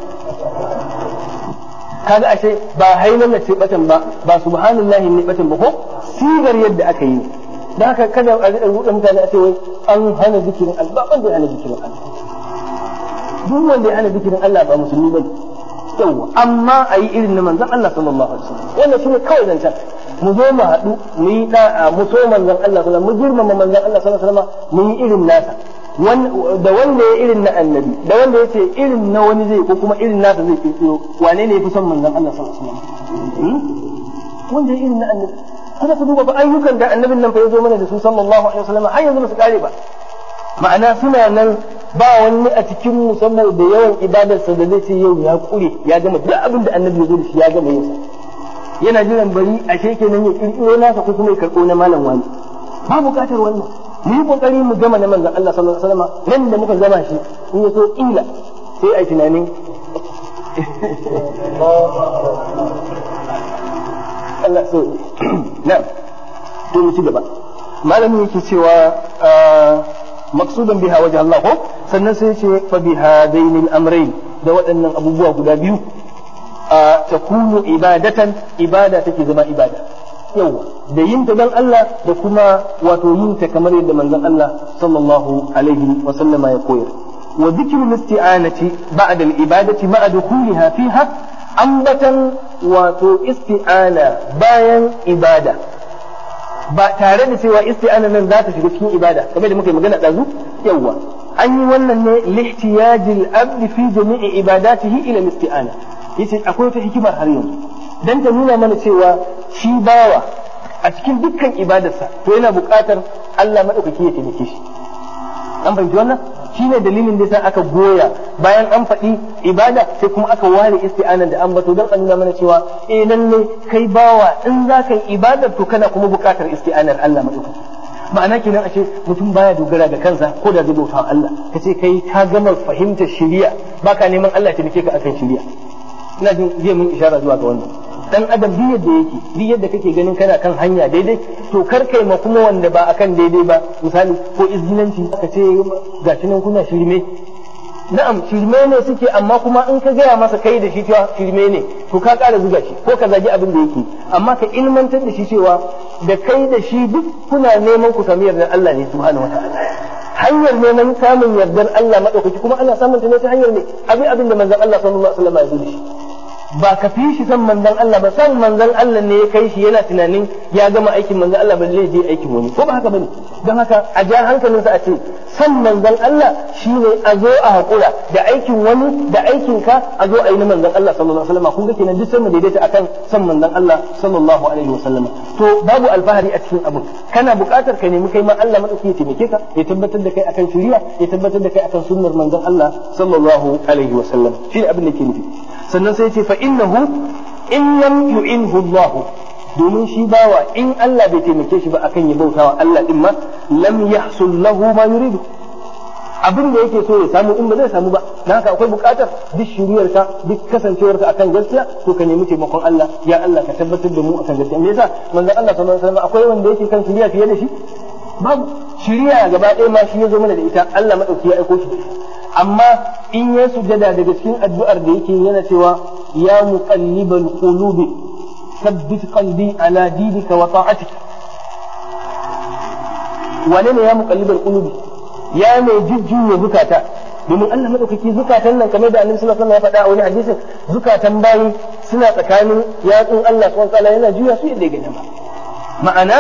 kaga ashe ba hailan ce batan ba ba subhanallahi ne batan ba ko sigar yadda aka yi da haka kada a ruɗa mutane a ce wai an hana zikirin Allah ba wanda ya hana zikirin Allah duk wanda ya hana zikirin Allah ba musulmi bane yawa amma a yi irin na manzon Allah sallallahu alaihi wasallam wannan shine kawai zancen mu zo mu haɗu mu yi da'a mu so manzon Allah sallallahu mu girmama manzon Allah sallallahu alaihi wasallam mu yi irin nasa da wanda ya irin na annabi da wanda ya ce irin na wani zai ko kuma irin nasa zai kirkiro wane ne ya fi son manzon Allah sallallahu alaihi wasallam wanda ya irin na annabi kada ku duba ba ayyukan da annabin nan fa ya zo mana da su sallallahu alaihi wasallam har yanzu ba su kare ba ma'ana suna nan ba wani a cikin mu saboda yawan ibadarsa da zai ce yau ya kure ya gama duk abin da annabi ya zo da shi ya gama yin yana jiran bari a kenan ya kirkiro nasa ko kuma ya karɓo na malam wani ba buƙatar wannan mu yi kokari mu gama na manzon Allah sallallahu alaihi wasallam nan da muka gama shi in ya so ila sai a tunanin Allah so na to mu ci gaba malamin yake cewa maksudan biha wajen Allah ko sannan sai ce fa biha dainil amrayn da waɗannan abubuwa guda biyu a takunu ibadatan ibada take zama ibada yawa da yin ta dan Allah da kuma wato yin ta kamar yadda manzon Allah sallallahu alaihi wa sallama ya koyar wa dhikrul isti'anati ba'da al-ibadati ma'a dukhuliha fiha ambatan wato isti'ana bayan ibada ba tare da cewa isti'ana nan za ta shiga cikin ibada kamar da muka yi magana ɗazu yawa an yi wannan ne lihtiyajil abdi fi jami'i ibadatihi ila isti'ana yace akwai wata hikimar har yanzu dan ta nuna mana cewa shi bawa a cikin dukkan ibadarsa to yana buƙatar Allah madaukaki ya taimake shi an fahimci wannan shine dalilin da yasa aka goya bayan an faɗi ibada sai kuma aka ware isti'anan da ambato don a nuna mana cewa eh lalle kai bawa in za ka yi ibadar to kana kuma buƙatar isti'anar Allah madaukaki ma'ana kenan ashe mutum baya dogara ga kansa ko da zai bauta Allah ka ce kai ka gama fahimtar shari'a baka neman Allah ya taimake ka akan shari'a ina jin zai mun ishara zuwa ga wannan dan adam duk yadda yake duk yadda kake ganin kana kan hanya daidai to kar kai ma kuma wanda ba akan daidai ba misali ko izginanci ka ce gashi nan kuna shirme na'am shirme ne suke amma kuma in ka gaya masa kai da shi cewa shirme ne to ka ƙara zuga shi ko ka zagi abin da yake amma ka ilmantar da shi cewa da kai da shi duk kuna neman ku sami yardar Allah ne subhanahu wataala hanyar neman samun yardar Allah madaukaki kuma ana samun ta ne ta hanyar ne abin abin da manzon Allah sallallahu alaihi wasallam ya zo da shi ba ka fi shi san manzon Allah ba san manzon Allah ne ya kai shi yana tunanin ya gama aikin manzon Allah ba zai je aikin wani ko ba haka bane don haka a ja hankalinsa a ce san manzon Allah shine a zo a hakura da aikin wani da aikin ka a zo a yi na manzon Allah sallallahu alaihi wasallam kun ga kenan duk sai mu daidaita akan san manzon Allah sallallahu alaihi wasallam to babu alfahari a cikin abin kana buƙatar ka nemi kai ma Allah madauki ya taimake ka ya tabbatar da kai akan shari'a ya tabbatar da kai akan sunnar manzon Allah sallallahu alaihi wasallam shine abin da ke nufi sannan sai ce fa innahu in lam yu'inhu Allah domin shi bawa in Allah bai taimake shi ba akan ya bautawa Allah din ma lam yahsul lahu ma yuridu abin da yake so ya samu in ba zai samu ba dan haka akwai bukatar duk shiriyarka duk kasancewarka akan gaskiya to ka nemi taimakon Allah ya Allah ka tabbatar da mu akan gaskiya me yasa manzon Allah sallallahu alaihi wasallam akwai wanda yake kan shiriya fiye da shi babu shiriya gaba ɗaya ma shi ya zo mana da ita Allah madauki ya aiko shi da ita amma in ya sujada daga cikin addu'ar da yake yana cewa ya muqallibal qulubi ثبت قلبي على دينك وطاعتك wane ne ya muqallibal qulubi ya mai jujjuya zukata domin Allah madaukaki zukatan nan kamar da Annabi sallallahu alaihi wasallam ya faɗa a wani hadisin zukatan bayi suna tsakanin yatsun Allah subhanahu wa ta'ala yana juya su yadda ya gani ma'ana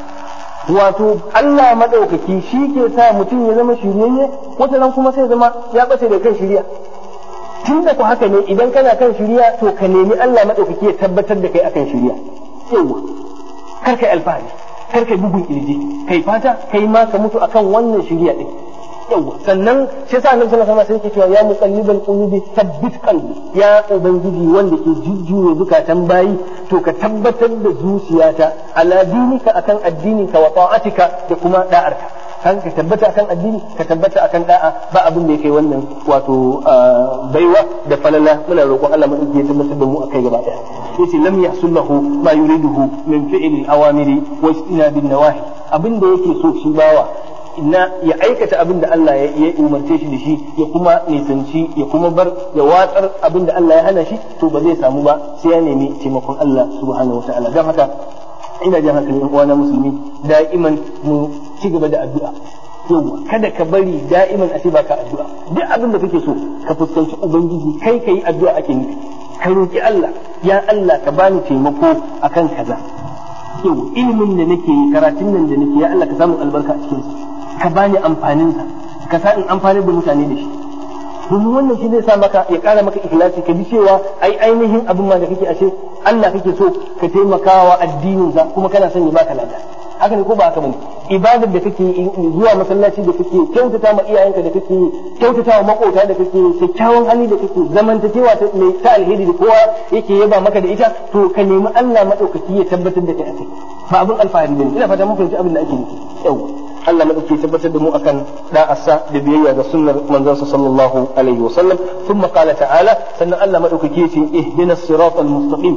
wato Allah madaukaki shi ke sa mutum ya zama shiryayye wata nan kuma sai zama ya bace da kan shirya tun da ku haka ne idan kana kan shirya to ka nemi Allah madaukaki ya tabbatar da kai akan shirya yawa kar kai alfahari kar kai bugun kirji kai fata kai ma ka mutu akan wannan shirya din yawa sannan shi sa annabi sallallahu alaihi wasallam sai yake cewa ya muqallibal qulubi thabbit qalbi ya ubangiji wanda ke jujjuya zukatan bayi to ka tabbatar da zuciyata ala dinika akan addininka wa ta'atika da kuma da'arka kan ka tabbata akan addini ka tabbata akan da'a ba abin da yake wannan wato baiwa da falala muna roƙon Allah mu ya tabbatar da mu akai gaba daya yace lam yahsullahu ma yuriduhu min fi'li al-awamiri wa istinabi nawahi abin da yake so shi bawa na ya aikata abin da Allah ya umarce shi da shi ya kuma nisanci ya kuma bar ya watsar abin da Allah ya hana shi to ba zai samu ba sai ya nemi taimakon Allah subhanahu wataala don haka ina jan hankalin yan uwana musulmi da'iman mu ci gaba da addu'a yau kada ka bari da'iman a ce baka addu'a duk abin da kake so ka fuskanci ubangiji kai kai addu'a ake nufi ka roki Allah ya Allah ka bani taimako akan kaza yau ilimin da nake yi karatun nan da nake ya Allah ka samu albarka a cikin ka bani amfanin sa ka sa in amfanar da mutane da shi domin wannan shi zai sa maka ya kara maka ikhlasi ka bi cewa ai ainihin abin ma da kake ashe Allah kake so ka taimakawa addinin sa kuma kana son ya baka lada haka ne ko ba haka bane ibadar da kake zuwa masallaci da kake kyautata ma iyayenka da kake kyautata wa makota da kake kyakkyawan hali da kake zamantakewa ta mai ta alheri da kowa yake yaba maka da ita to ka nemi Allah madaukaki ya tabbatar da kai akai ba abin alfahari bane ina fata mun fahimci abin da ake nufi yau Allah madauki ya tabbatar da mu akan da'asa da biyayya ga sunnar manzon sallallahu alaihi wa sallam thumma qala ta'ala sannan Allah madaukaki ya ce ihdinas siratal mustaqim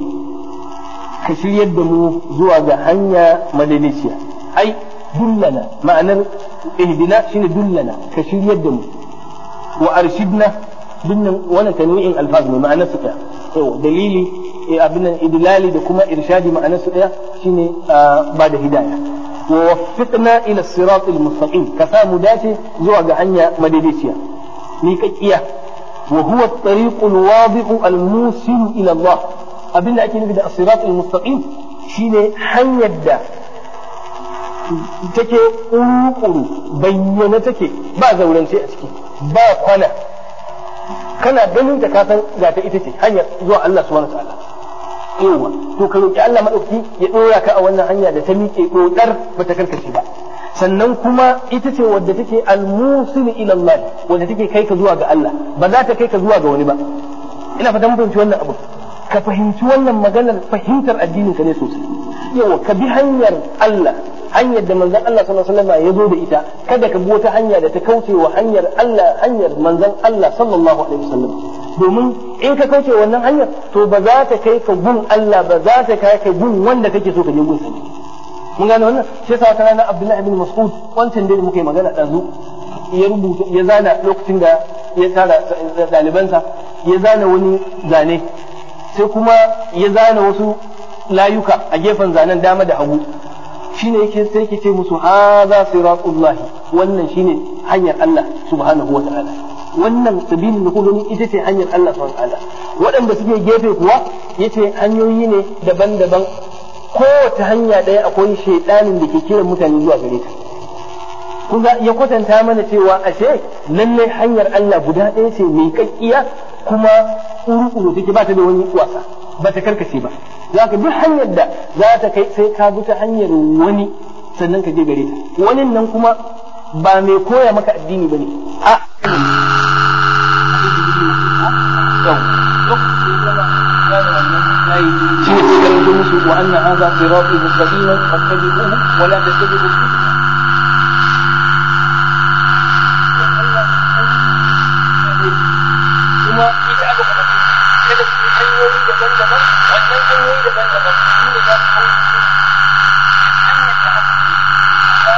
ka shiryar da mu zuwa ga hanya madaliciya ai dullana ma'anar ihdina shine dullana ka shiryar da mu wa arshidna dinnan wannan tanwi'in alfaz ne ma'anar su ɗaya to dalili abin nan idlali da kuma irshadi ma'anar su ɗaya shine ba da hidaya wa waffiqna ila sirat almustaqim ka samu dace zuwa ga hanya madaliciya ni kakkiya wa huwa at-tariq al-wadih al-musil ila Allah abinda ake nufi da as-sirat al-mustaqim shine hanyar da take ƙuruƙuru bayyana take ba zaurance a ciki ba kwana kana ganin ta kasan ga ta ita ce hanyar zuwa Allah subhanahu wa ta'ala yawa to ka roki Allah madauki ya dora ka a wannan hanya da ta miƙe dodar bata karkace ba sannan kuma ita ce wadda take al-musil ila Allah wadda take kai ka zuwa ga Allah ba za ta kai ka zuwa ga wani ba ina fata mun fahimci wannan abu ka fahimci wannan maganar fahimtar addinin ka ne sosai yawa ka bi hanyar Allah hanyar da manzon Allah sallallahu alaihi wasallam ya zo da ita kada ka bi wata hanya da ta kauce wa hanyar Allah hanyar manzon Allah sallallahu alaihi wasallam domin in ka kauce wannan hanyar to ba za ta kai ka gun Allah ba za ta kai ka gun wanda kake so ka je gun sa mun gane wannan sai sa ta ranar Abdullahi ibn Mas'ud wancan da muka yi magana dazu ya rubuta ya zana lokacin da ya tara ɗalibansa ya zana wani zane sai kuma ya zana wasu layuka a gefen zanen dama da hagu shine yake sai yake ce musu hadha siratullahi wannan shine hanyar Allah subhanahu wa ta'ala wannan sabilin da kullum ita ce hanyar Allah subhanahu wa ta'ala waɗanda suke gefe kuwa yace hanyoyi ne daban-daban kowace hanya ɗaya akwai shaidanin da ke kiran mutane zuwa gare ta kuga ya kwatanta mana cewa ashe lallai hanyar Allah guda ɗaya ce mai kakkiya kuma kuru take ba ta da wani wasa ba ta karkace ba za ka duk hanyar da za ta kai sai ka bi ta hanyar wani sannan ka je gare ta wani nan kuma ba mai koya maka addini ba ne a shi ne sai karanto musu wa anna hadha sirati mustaqiman fattabi'uhu wa la tattabi'u kuma ita aka faɗa kada su yi hanyoyi daban-daban wannan hanyoyi daban-daban su ne za su hanyar da aka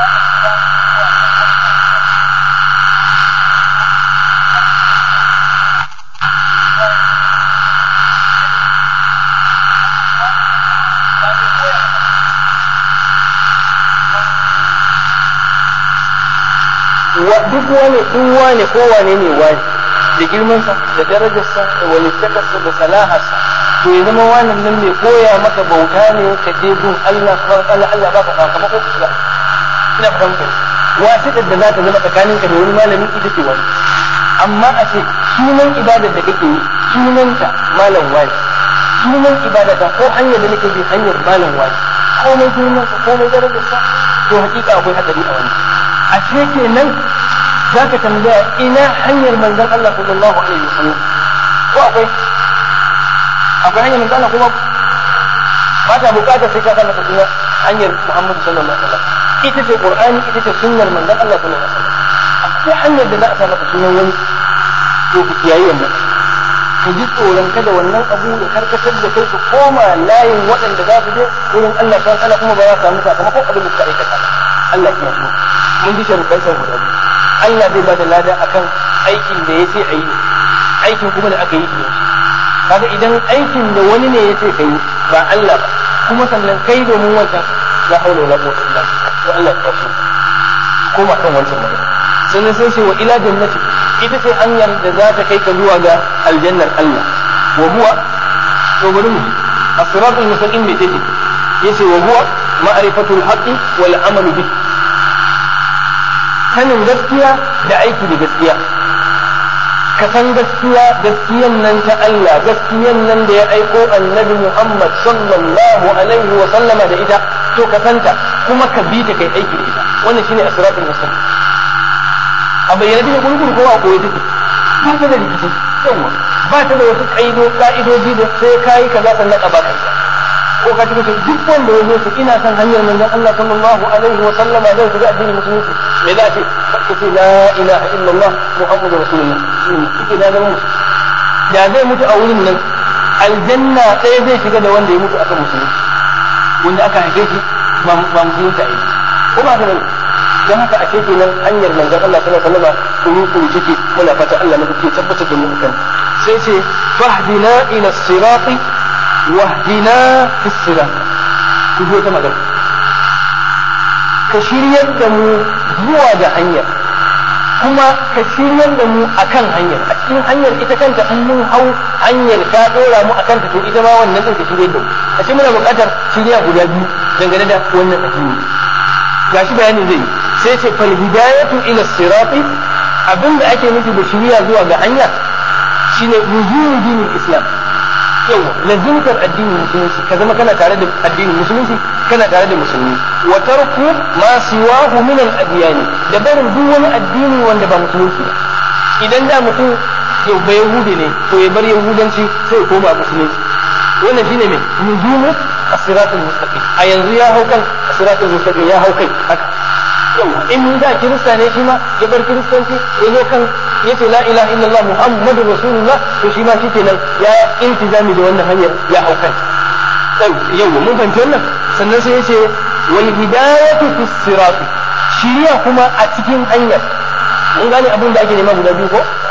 duk wani in wane ko wane ne wani da girmansa da darajarsa da walittakarsa da salaharsa to ya zama wannan nan mai koya maka bauta ne ka je gun Allah subhanahu wa ta'ala Allah baka sakamako ka shiga ina fahimta wasiƙar da za ta zama tsakaninka da wani malami ita ce wani amma a ce sunan ibadar da kake yi sunanta malam wani sunan ibadata ko hanyar da nake bi hanyar malam wani komai girmansa komai darajarsa to hakika akwai hadari a wani a ce kenan za ka tambaya ina hanyar manzon Allah sallallahu alaihi wasallam ko akwai akwai hanyar manzon Allah kuma ba ta bukatar sai ka sanar da hanyar Muhammad sallallahu alaihi wasallam ita ce Qur'ani ita ce sunnar manzon Allah sallallahu alaihi wasallam akwai hanyar da za a sa maka sunan wani to ku kiyaye wannan ku ji tsoron kada wannan abu ya karkatar da kai su koma layin waɗanda za su je wurin Allah subhanahu wa ta'ala kuma ba za su samu sakamakon abin da suka aikata Allah ya yi mun ji sharuɗan sa guda biyu Allah zai ba da lada akan aikin da ya ce a yi aikin kuma da aka yi shi kaga idan aikin da wani ne ya ce ka yi ba Allah ba kuma sannan kai domin wancan la haula wala quwwata illa billah to Allah ya tafi koma kan wancan magana sannan sai ce wa ila jannati ita ce hanyar da za ta kai ka zuwa ga aljannar Allah wa huwa to bari mu as-siratul mustaqim me take yace wa huwa ma'rifatul haqqi wal amalu bihi sanin gaskiya da aiki da gaskiya ka san gaskiya gaskiyan nan ta Allah gaskiyan nan da ya aiko annabi Muhammad sallallahu alaihi wa sallama da ita to ka santa kuma ka bi ta kai aiki da ita wannan shine asratul mustaqim a bayyana take gurguru ko a koyi take ba ta da rikici yawa ba ta da wasu kaido ka'idoji da sai kai kaza sannan a baka ko ka tuka duk wanda ya zo ina san hanyar manzon Allah sallallahu alaihi wa sallama zai shiga addinin musulunci me za ce ka ce la ilaha illallah muhammadu rasulullah kike na zama da zai mutu a wurin nan aljanna ɗaya zai shiga da wanda ya mutu akan musulunci wanda aka haife shi ba musulunci a yi ko ba ka bane don haka a ce nan hanyar manzon Allah sallallahu alaihi wa sallama kuru kuru take muna fata Allah na kuke tabbatar da mu akan sai ce fahdina ila sirati wahdina fi sirat ku zo ta magana ka shiryar da mu zuwa ga hanyar kuma ka shiryar da mu akan hanyar a cikin hanyar ita kanta in mun hau hanyar ta dora mu akan ta to ita ma wannan din ka shiryar da mu a cikin muna buƙatar shirya guda biyu dangane da wannan addini gashi bayanin zai sai ce fal hidayatu ila sirati abinda ake nufi da shirya zuwa ga hanya shine nuzul dinin islam yawa lazimtar addinin musulunci ka zama kana tare da addinin musulunci kana tare da musulmi wa tarku ma siwahu min al adyan da barin duk wani addini wanda ba musulunci ba idan da mutum yau ba yahudi ne to ya bar yahudanci sai ya koma musulunci wannan shine me nuzumu as-siratul mustaqim a yanzu ya hau kan as-siratul mustaqim ya hau kai haka yawa in da kirista ne shi ma ya bar kiristanci ya zo kan ya ce la ilaha illallah muhammadu rasulullah to shi ma shikenan ya iltizami da wannan hanyar ya hau kai yawa mun fahimci wannan sannan sai ya ce wal hidayatu fi sirat shiriya kuma a cikin hanyar mun gane abin da ake nema guda biyu ko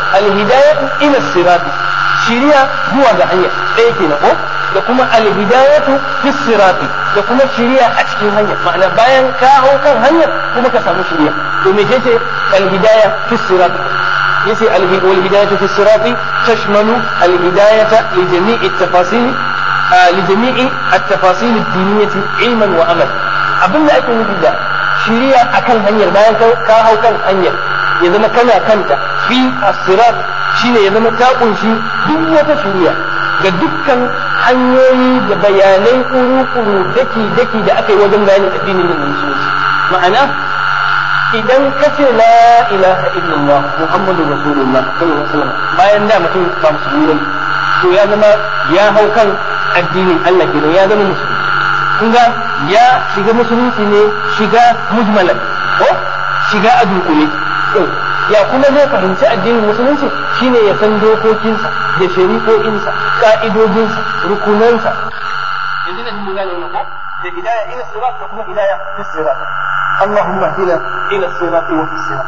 alhidayatu ila sirati shiriya zuwa ga hanya ɗaya kenan ko da kuma alhidayatu fi sirati da kuma shiriya a cikin hanya ma'ana bayan ka hau kan hanya kuma ka samu shiriya to me ce alhidaya fi sirati yace wal hidayatu fi sirati tashmalu al hidayata li jami'i at-tafasil li jami'i at-tafasil ad-diniyah ilman wa amal abinda ake nufi da shiriya akan hanyar bayan ka hau kan hanyar ya zama kana kanta fi as-sirat shine ya zama ta kunshi duk wata shiriya ga dukkan hanyoyi da bayanai kuru-kuru daki-daki da aka yi wajen bayanin addinin nan musulunci ma'ana idan ka ce la ilaha illallah muhammadu rasulullah sallallahu alaihi wasallam bayan da mutum ba musulmi ne to ya zama ya hau kan addinin Allah kenan ya zama musulmi kun ga ya shiga musulunci ne shiga mujmalan ko shiga a dunkule ya kuma zai fahimci addinin musulunci shine ya san dokokinsa da shari'o'insa ka'idojinsa rukunansa yanzu da mun gane wannan ko da hidaya ila sirat da kuma hidaya fi sirat Allahumma hdina ila sirat wa fi sirat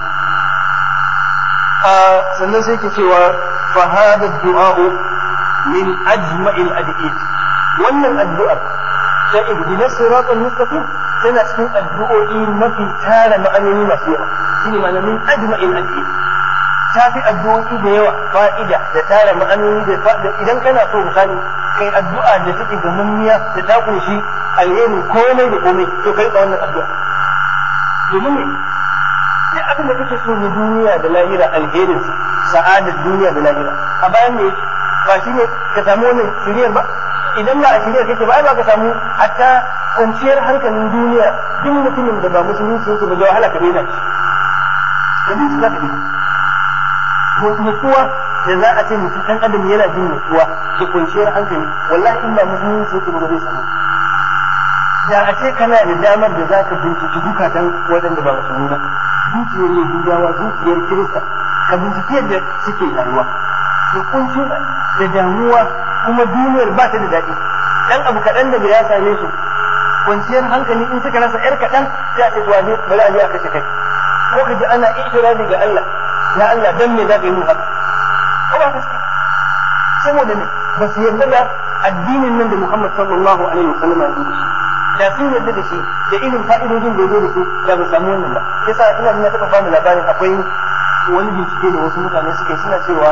sannan sai ke cewa fa hada du'a min ajma'il adiyat wannan addu'ar ta ihdina sirat al-mustaqim tana cikin addu'o'i mafi tara ma'anoni masu yawa shine ma'ana min ajma'il adiyat ta fi addu'o'i da yawa fa'ida da tara ma'anoni da fa'ida idan kana so misali kai addu'a da take gamammiya da ta kunshi alheri komai da komai to kai ka wannan addu'a domin ne duk abin da kake so na duniya da lahira alherin sa'adar duniya da lahira a bayan ne ba shi ne ka samu wannan shiriyar ba idan ba a shiriyar kake ba ai ba ka samu hatta kwanciyar hankalin duniya duk mutumin da ba musulunci yake ba da wahala ka daina shi da za ka daina nutsuwa da za a ce mutum ɗan adam yana jin nutsuwa da kwanciyar hankali wallahi in ba musulunci yake ba zai samu da a ce kana da damar da za ka binciki zukatan waɗanda ba musulmi ba zuciyar yahudawa zuciyar kirista ka binciki yadda suke rayuwa da kunci da damuwa kuma duniyar ba ta da daɗi dan abu kaɗan da ya same su kwanciyar hankali in suka rasa yar kaɗan sai a ce to bari a je a kashe kai ko ka ji ana itirazi ga Allah ya Allah dan me za ka yi mun haka ko ba gaske saboda ne ba su yarda da addinin nan da Muhammad sallallahu alaihi wasallam ya yi shi da sun yarda da shi da irin fa'idojin da ya zo da shi da ba samu wannan ba yasa ina ina taɓa bamu labarin akwai wani bincike da wasu mutane suke suna cewa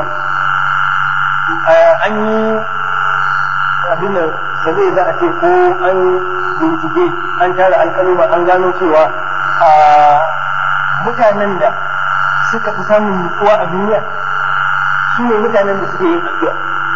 an yi abin da zai za a ce ko an bincike an tara alƙaluma an gano cewa mutanen da suka fi samun nutsuwa a duniya su ne mutanen da suke yin addu'a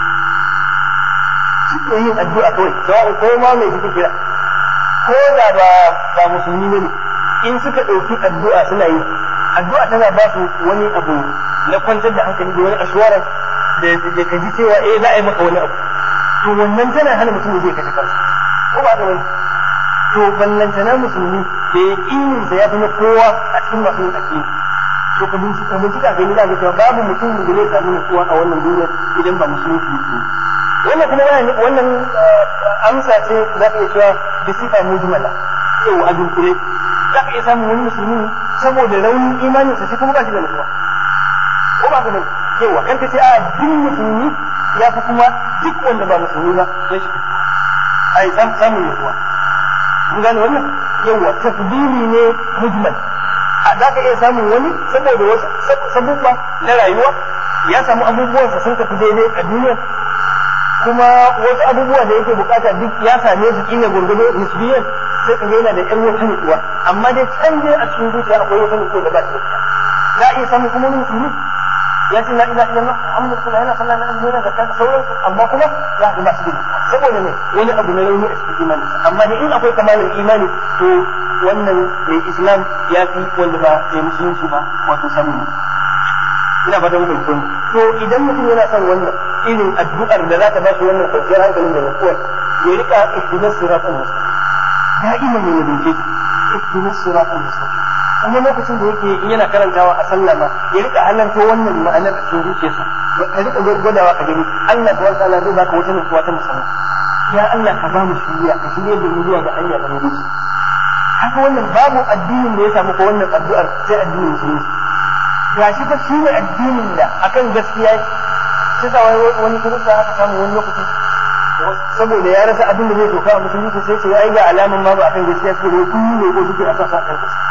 suke yin addu'a kawai sawa'u ko ma mai suke kira ko da ba ba musulmi ne in suka ɗauki addu'a suna yi addu'a tana ba su wani abu na kwantar da hankali da wani ashwaran da ka ji cewa eh za a yi maka wani abu to wannan tana hana mutum zai kashe kansa ko ba ka wani to ballantana musulmi da ya ƙininsa ya fi na kowa a cikin masu yin addini to ka bincika bincika ga ni da ga cewa babu mutum da zai samu nutsuwa a wannan duniyar idan ba musulunci ne wannan kuma wannan wannan amsa ce za ka iya cewa da sifa mujmala yau a dunkule za ka iya samun wani musulmi saboda raunin imanin sa shi kuma ba shi da nutsuwa ko ba ka bane yawa kan ka ce a duk musulmi ya fi kuma duk wanda ba musulmi ba ya shi ai samun nutsuwa kun gane wannan yawa tafdili ne mujmal za ka iya samun wani saboda wasu sabubba na rayuwa ya samu abubuwansa sun tafi daidai a duniya kuma wasu abubuwa da yake bukata duk ya same su kila gurgudu nisbiyan sai ka ga yana da ƴan wata nutsuwa amma dai can dai a cikin zuciya akwai wata nutsuwa da ba ta da za a iya samun kuma wani musulmi ya ce la ilaha illallah muhammadu rasulullah yana sallah na azumi da zakka da sauransu amma kuma za ka ba su da saboda ne wani abu na rauni a cikin imani amma dai in akwai kamalin imani to wannan mai islam ya fi wanda ba mai musulunci ba wato samun ina ba ta muku kun to idan mutum yana son wannan irin addu'ar da za ta ba shi wannan kwanciyar hankalin da nutsuwa ya rika ihdinas siratal mustaqim da'iman ne ya dinke ihdinas siratal mustaqim kuma lokacin da yake in yana karantawa a sallah ma ya rika halarta wannan ma'anar a cikin zuciyarsa ka rika gwadawa ka gani Allah subhanahu wa ta'ala zai baka wata nutsuwa ta musamman ya Allah ka ba mu shiriya ka shirye da mu zuwa ga hanya da haka wannan babu addinin da ya samu ko wannan addu'ar sai addinin musulunci gashi fa shi ne addinin da akan gaskiya sai sa wani kirista aka samu wani lokaci saboda ya rasa abin da zai doka a musulunci sai ce ai ga alaman ma ba akan gaskiya suke ne kun ne ko suke a sasa kan gaskiya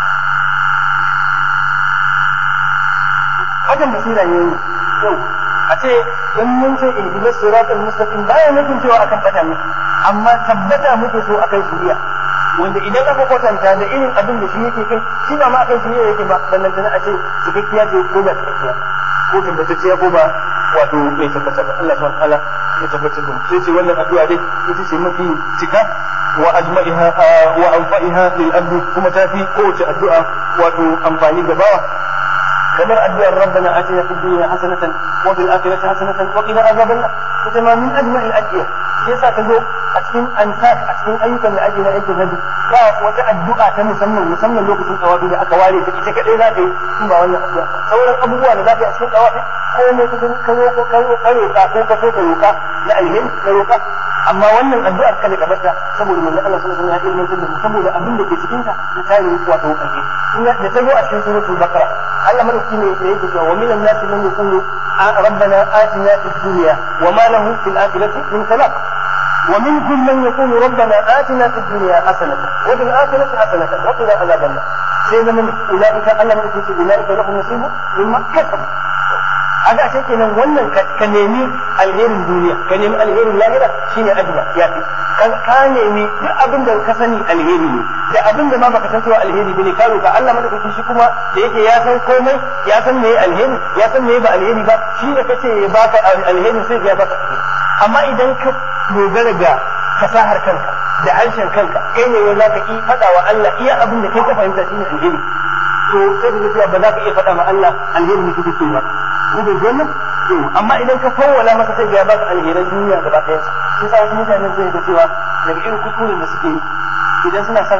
hakan basira ne yau a ce in mun ce ihdina siratal mustaqim baya nufin cewa akan bata muke amma tabbata muke so akan shiriya wanda idan aka kwatanta da irin abin da shi yake kai shi ba ma akan shiriya yake ba ballantana a ce cikakkiya ce ko ba cikakkiya ko tabbatacciya ko ba wato bai tabbata ba Allah subhanahu wa ta'ala ya tabbatar da mu sai ce wannan addu'a dai ita ce mafi cika wa ajma'iha wa anfa'iha lil abdi kuma tafi kowace addu'a wato amfani ga bawa kamar addu'ar rabbana atina fid dunya hasanatan wa fil akhirati hasanatan wa qina adhaban nar ita ma min ajma'il adiya yasa ta zo a cikin ansat a cikin ayyukan da ake na aikin hajji ba wata addu'a ta musamman musamman lokacin tawafi da aka ware ta ita kadai za ka yi in ba wannan addu'a sauran abubuwa da za ka yi a cikin tawafi ko ne ka gani ka roƙo ka roƙo ka roƙa ko ka so ka roƙa na alheri ka roƙa amma wannan addu'ar kada ka barta saboda manzo Allah sallallahu alaihi wasallam ya ilmantar da mu saboda abin da ke cikin ta na tare wato alheri da ta zo a cikin suratul baqara Allah madauki ne yake cewa wa minan nasi man yaqulu rabbana atina fid dunya wa ma lahu fil akhirati min khalaq ومنهم من يقول ربنا آتنا في الدنيا حسنة وفي الآخرة حسنة وقنا عذاب النار سيدنا من أولئك أنا من أولئك لهم نصيب مما كسبوا haka ashe kenan wannan ka nemi alherin duniya ka nemi alherin lahira shine ajma ya fi ka nemi duk abin da ka sani alheri ne da abin da ma baka san cewa alheri bane ka roka Allah madaukaki shi kuma da yake ya san komai ya san meye alheri ya san meye ba alheri ba shi da kace ya baka alheri sai ya baka amma idan ka dogara ga fasahar kanka da harshen kanka kai ne wai zaka yi fada wa Allah iya abin da kai ka fahimta shine alheri to sai ka cewa ba za ka iya faɗa ma Allah alheri ne kake so ba ko da wannan to amma idan ka fawwala masa sai ya baka alheran duniya gaba ɗaya sai sa wasu mutane sai ga cewa daga irin kuskuren da suke yi idan suna son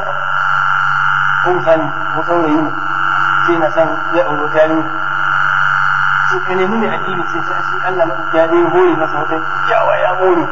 ko misali ko saurayi ne sai na son zai aure yarinya sai ka nemi mai addini sai sai shi Allah madauki ya dai hore masa wata kyawa ya hore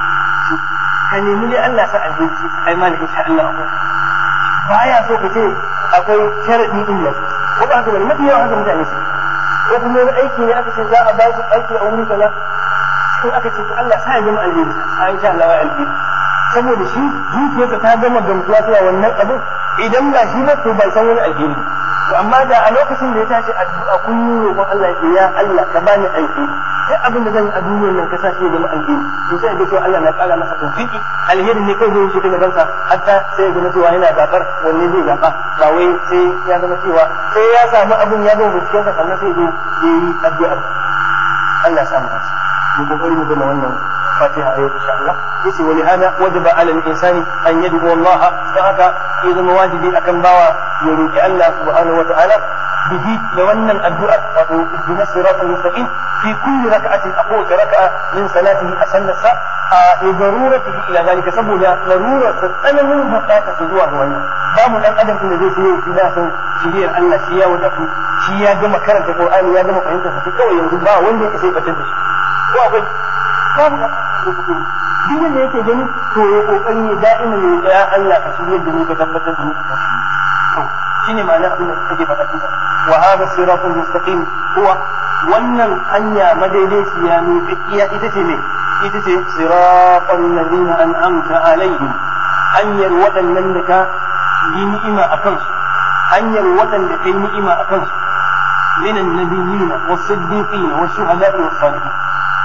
ka nemi dai Allah sa alheri ai ma insha Allah akwai baya so ka ce akwai sharadi din nan ko ba haka bane mafi yawan haka mutane su ko kuma wani aiki ne aka ce za a ba su aiki a wuri kaza sai aka ce to Allah sa ya zama alheri a insha Allah ya alheri saboda shi zuciyarsa ta gama gamsuwa cewa wannan abin idan ba shi ba to bai san wani alheri to amma da a lokacin da ya tashi addu'a kullum roƙon Allah ya ya Allah ka bani alheri duk abin da zan yi a duniyar nan ka sa shi ya zama alheri to sai ga cewa Allah na ƙara masa tawfiki alheri ne kai zai shi daga bansa hatta sai ga cewa yana zabar wanne zai zaba ba wai sai ya zama cewa sai ya samu abin ya gama bincikensa sannan sai ya yi addu'a Allah ya samu kansa mu kokari mu gama wannan fatiha a yau insha Allah yace wali hada wajaba ala al-insani an yad'u Allah don haka ya zama wajibi akan bawa ya roki Allah subhanahu wa ta'ala bihi da wannan addu'ar wato ihdinas siratal mustaqim fi kulli rak'atin aqul raka'a min salatihi asanna sa a daruratihi ila zalika saboda larurar tsananin bukata su zuwa ga wannan babu dan adam da zai sai shi da san shiriyar Allah shi ya wadatu shi ya gama karanta Qur'ani ya gama fahimta sa kawai yanzu ba wanda ya sai batar da shi ko akwai babu da duk wanda yake gani to ya kokari ya da'ima ne ya Allah ka shirye da ni ka tabbatar da ni ka shine ma'ana abin da kake faɗa kisa wa hadha siratul mustaqim huwa wannan hanya madaidaiciya ne tsakiya ita ce ne ita ce siratul ladina an'amta alaihim hanyar waɗannan da ka yi ni'ima a kansu hanyar waɗanda kai ni'ima a kansu من النبيين والصديقين والشهداء والصالحين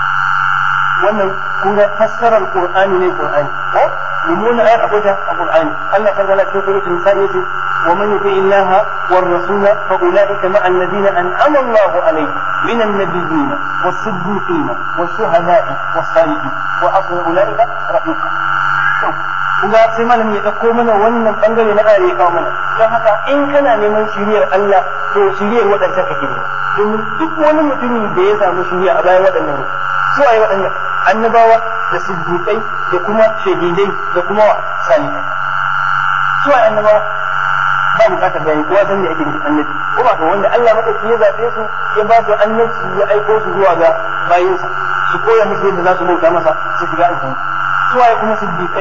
wannan kun ga fassarar qur'ani ne qur'ani ko mun ayar akwai ta a qur'ani Allah ta zala cikin suratul nisa yace wa man yuti illaha war rasul fa ulaika ma alladhina an'ama Allah alayhim min an-nabiyyin was-siddiqin wash-shuhada'i was-salihin wa asra ulaika rafiqa kun ga sai malamin ya dauko mana wannan bangare na ayar ya kawo mana don haka in kana neman shiriyar Allah to shiriyar waɗancan kake ne domin duk wani mutumin da ya samu shiriya a bayan waɗannan su waye waɗannan annabawa da siddiƙai da kuma shahidai da kuma salihai su waye annabawa ba bukatar bayani kowa san da ake da annabi ko ba wanda Allah madauki ya zabe su ya ba su annabi ya aiko su zuwa ga bayinsa su koya musu yadda za su bauta masa su shiga aljanna su waye kuma siddiƙai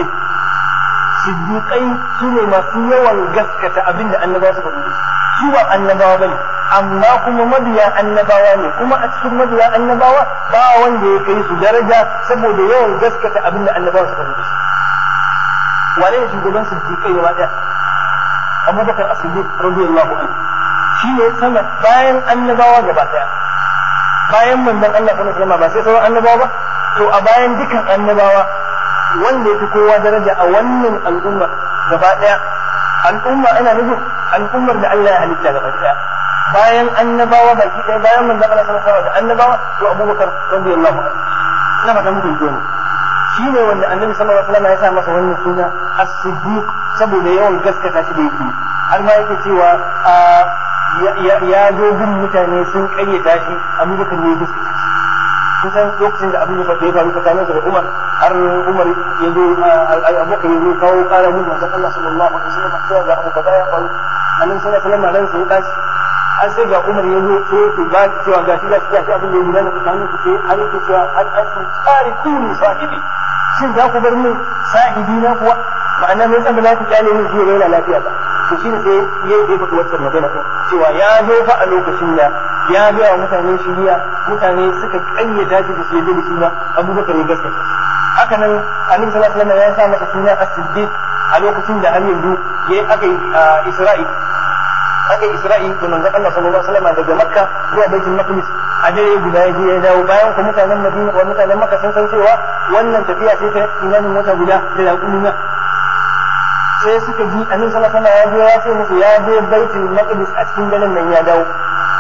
siddiƙai su ne masu yawan gaskata abin da annabawa suka rubuta su ba annabawa bane amma kuma mabiya annabawa ne kuma a cikin mabiya annabawa ba wanda ya kai su daraja saboda yawan gaskata abin da annabawa suka rubuta wane ne shugaban siddiqai gaba daya abubakar as-siddiq radiyallahu anhu shi ne sama bayan annabawa gaba daya bayan manzon Allah sallallahu alaihi wasallam ba sai sauran annabawa ba to a bayan dukan annabawa wanda ya fi kowa daraja a wannan al'umma gaba daya al'umma ana nufin al'ummar da Allah ya halitta gaba daya bayan annabawa baki daya bayan manzon Allah sallallahu alaihi wasallam da annabawa to Abubakar radiyallahu anhu ina fata muku ne shi ne wanda annabi sallallahu alaihi wasallam ya sa masa wannan suna as-siddiq saboda yawan gaskata shi da yake har ma yake cewa ya zo bin mutane sun kayyata shi abubakar ne ya gaskata shi kusan lokacin da abin ya faru tsakanin da Umar har Umar ya zo abubakar ya zo kawo kara mun manzon Allah sallallahu alaihi wasallam cewa ga abu kaza ya faru annabi sallallahu alaihi wasallam ran sai ya tashi an sai ga Umar ya zo sai ya ba cewa gashi gashi gashi abin da ya gudana tsakanin ku sai har yake cewa an an tsari kuni sahibi shin za ku bar min sahibi na kuwa ma'ana mai san ba za ku kyale min shi ya yana lafiya ba to shi ne sai ya yi faɗi wacce magana ɗin cewa ya zo fa a lokacin da ya gaya wa mutane shiriya mutane suka ƙayyata shi da shi da shi ba abubakar ya gaskata haka nan annabi sallallahu alaihi wasallam ya sa masa suna as-siddiq a lokacin da har yanzu ya aka yi isra'i aka yi isra'i da manzon Allah sallallahu alaihi wasallam daga makka zuwa baitul maqdis a dare guda ya je ya dawo bayan ku mutanen madina wa mutanen makka sun san cewa wannan tafiya ce ta imanin wata guda da yaƙuluna sai suka ji annabi sallallahu alaihi wasallam ya je ya ce musu ya je baitul maqdis a cikin daren nan ya dawo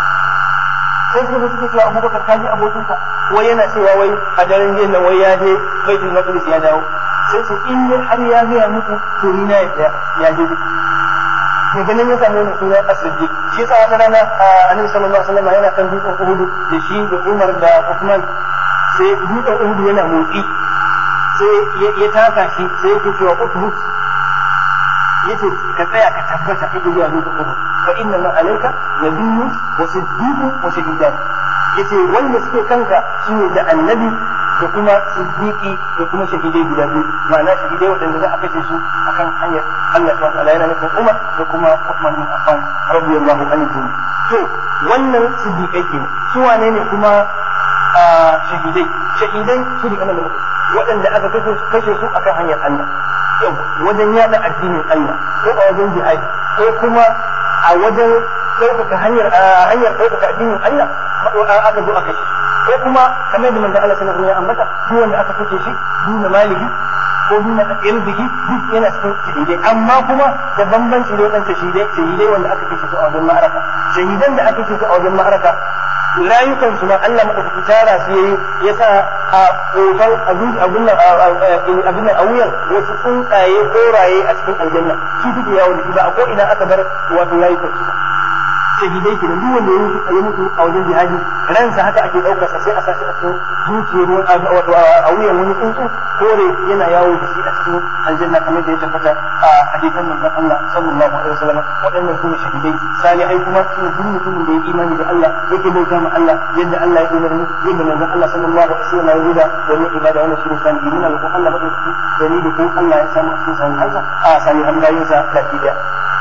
sai suka zo suke cewa abubakar ka ji abokinka wai yana cewa wai a daren jiya nan wai ya je baitul maqdis ya dawo sai su in dai har ya gaya muku to ni na ya ya je to ganin ya samu wani suna asirji shi yasa wata rana annabi sallallahu alaihi wasallam yana kan dutsen uhudu da shi da umar da usman sai dutsen uhudu yana motsi sai ya taka shi sai yake cewa uthbut yace ka tsaya ka tabbata kake zuwa dutsen uhudu fa inna ma alayka nabiyyun wa siddiqun wa shahidan yace wanda suke kanka shine da annabi da kuma siddiqi da kuma shahidai guda biyu ma'ana shahidai waɗanda za a kashe su akan hanyar Allah subhanahu wa ta'ala yana nufin Umar da kuma Uthman bin Affan radiyallahu anhu to wannan siddiqai ke su wane ne kuma shahidai shahidai su ne kana da waɗanda aka kashe su akan hanyar Allah yau wajen yada addinin Allah ko a wajen jihadi ko kuma a wajen ɗaukaka hanyar hanyar ɗaukaka addinin Allah aka zo aka shi ko kuma kamar da manzo Allah sallallahu alaihi wasallam ya ambata duk wanda aka kace shi duna maliki ko duna irbihi duk yana cikin shahidai amma kuma da bambanci da wadanda shahidai shahidai wanda aka kace su a wajen ma'araka shahidan da aka kace su a wajen ma'araka rayukan su ma Allah madaukaki tara su yayi ya sa a kofar abin abin nan abin nan a wuyan wasu tsuntsaye koraye a cikin aljanna shi duk yawo da shi ba a ko ina aka bar wato rayukan su shahidai ke duk wanda ya mutu ya mutu a wajen jihadi ransa haka ake daukar sa sai a sashi a cikin zuciyar wato a wuyan wani tsuntsu kore yana yawo da shi a cikin aljanna kamar da ya tabbata a hadisan manzon Allah sallallahu alaihi wasallam waɗannan su ne shahidai salihai kuma su ne duk mutumin da ya imani da Allah yake bauta ma Allah yadda Allah ya umarni yadda manzon Allah sallallahu alaihi wasallam ya ruda wannan ibada wannan shi ne salihin muna roƙon Allah madaukaki da ni da ku Allah ya samu cikin salihansa a salihan bayinsa baki daya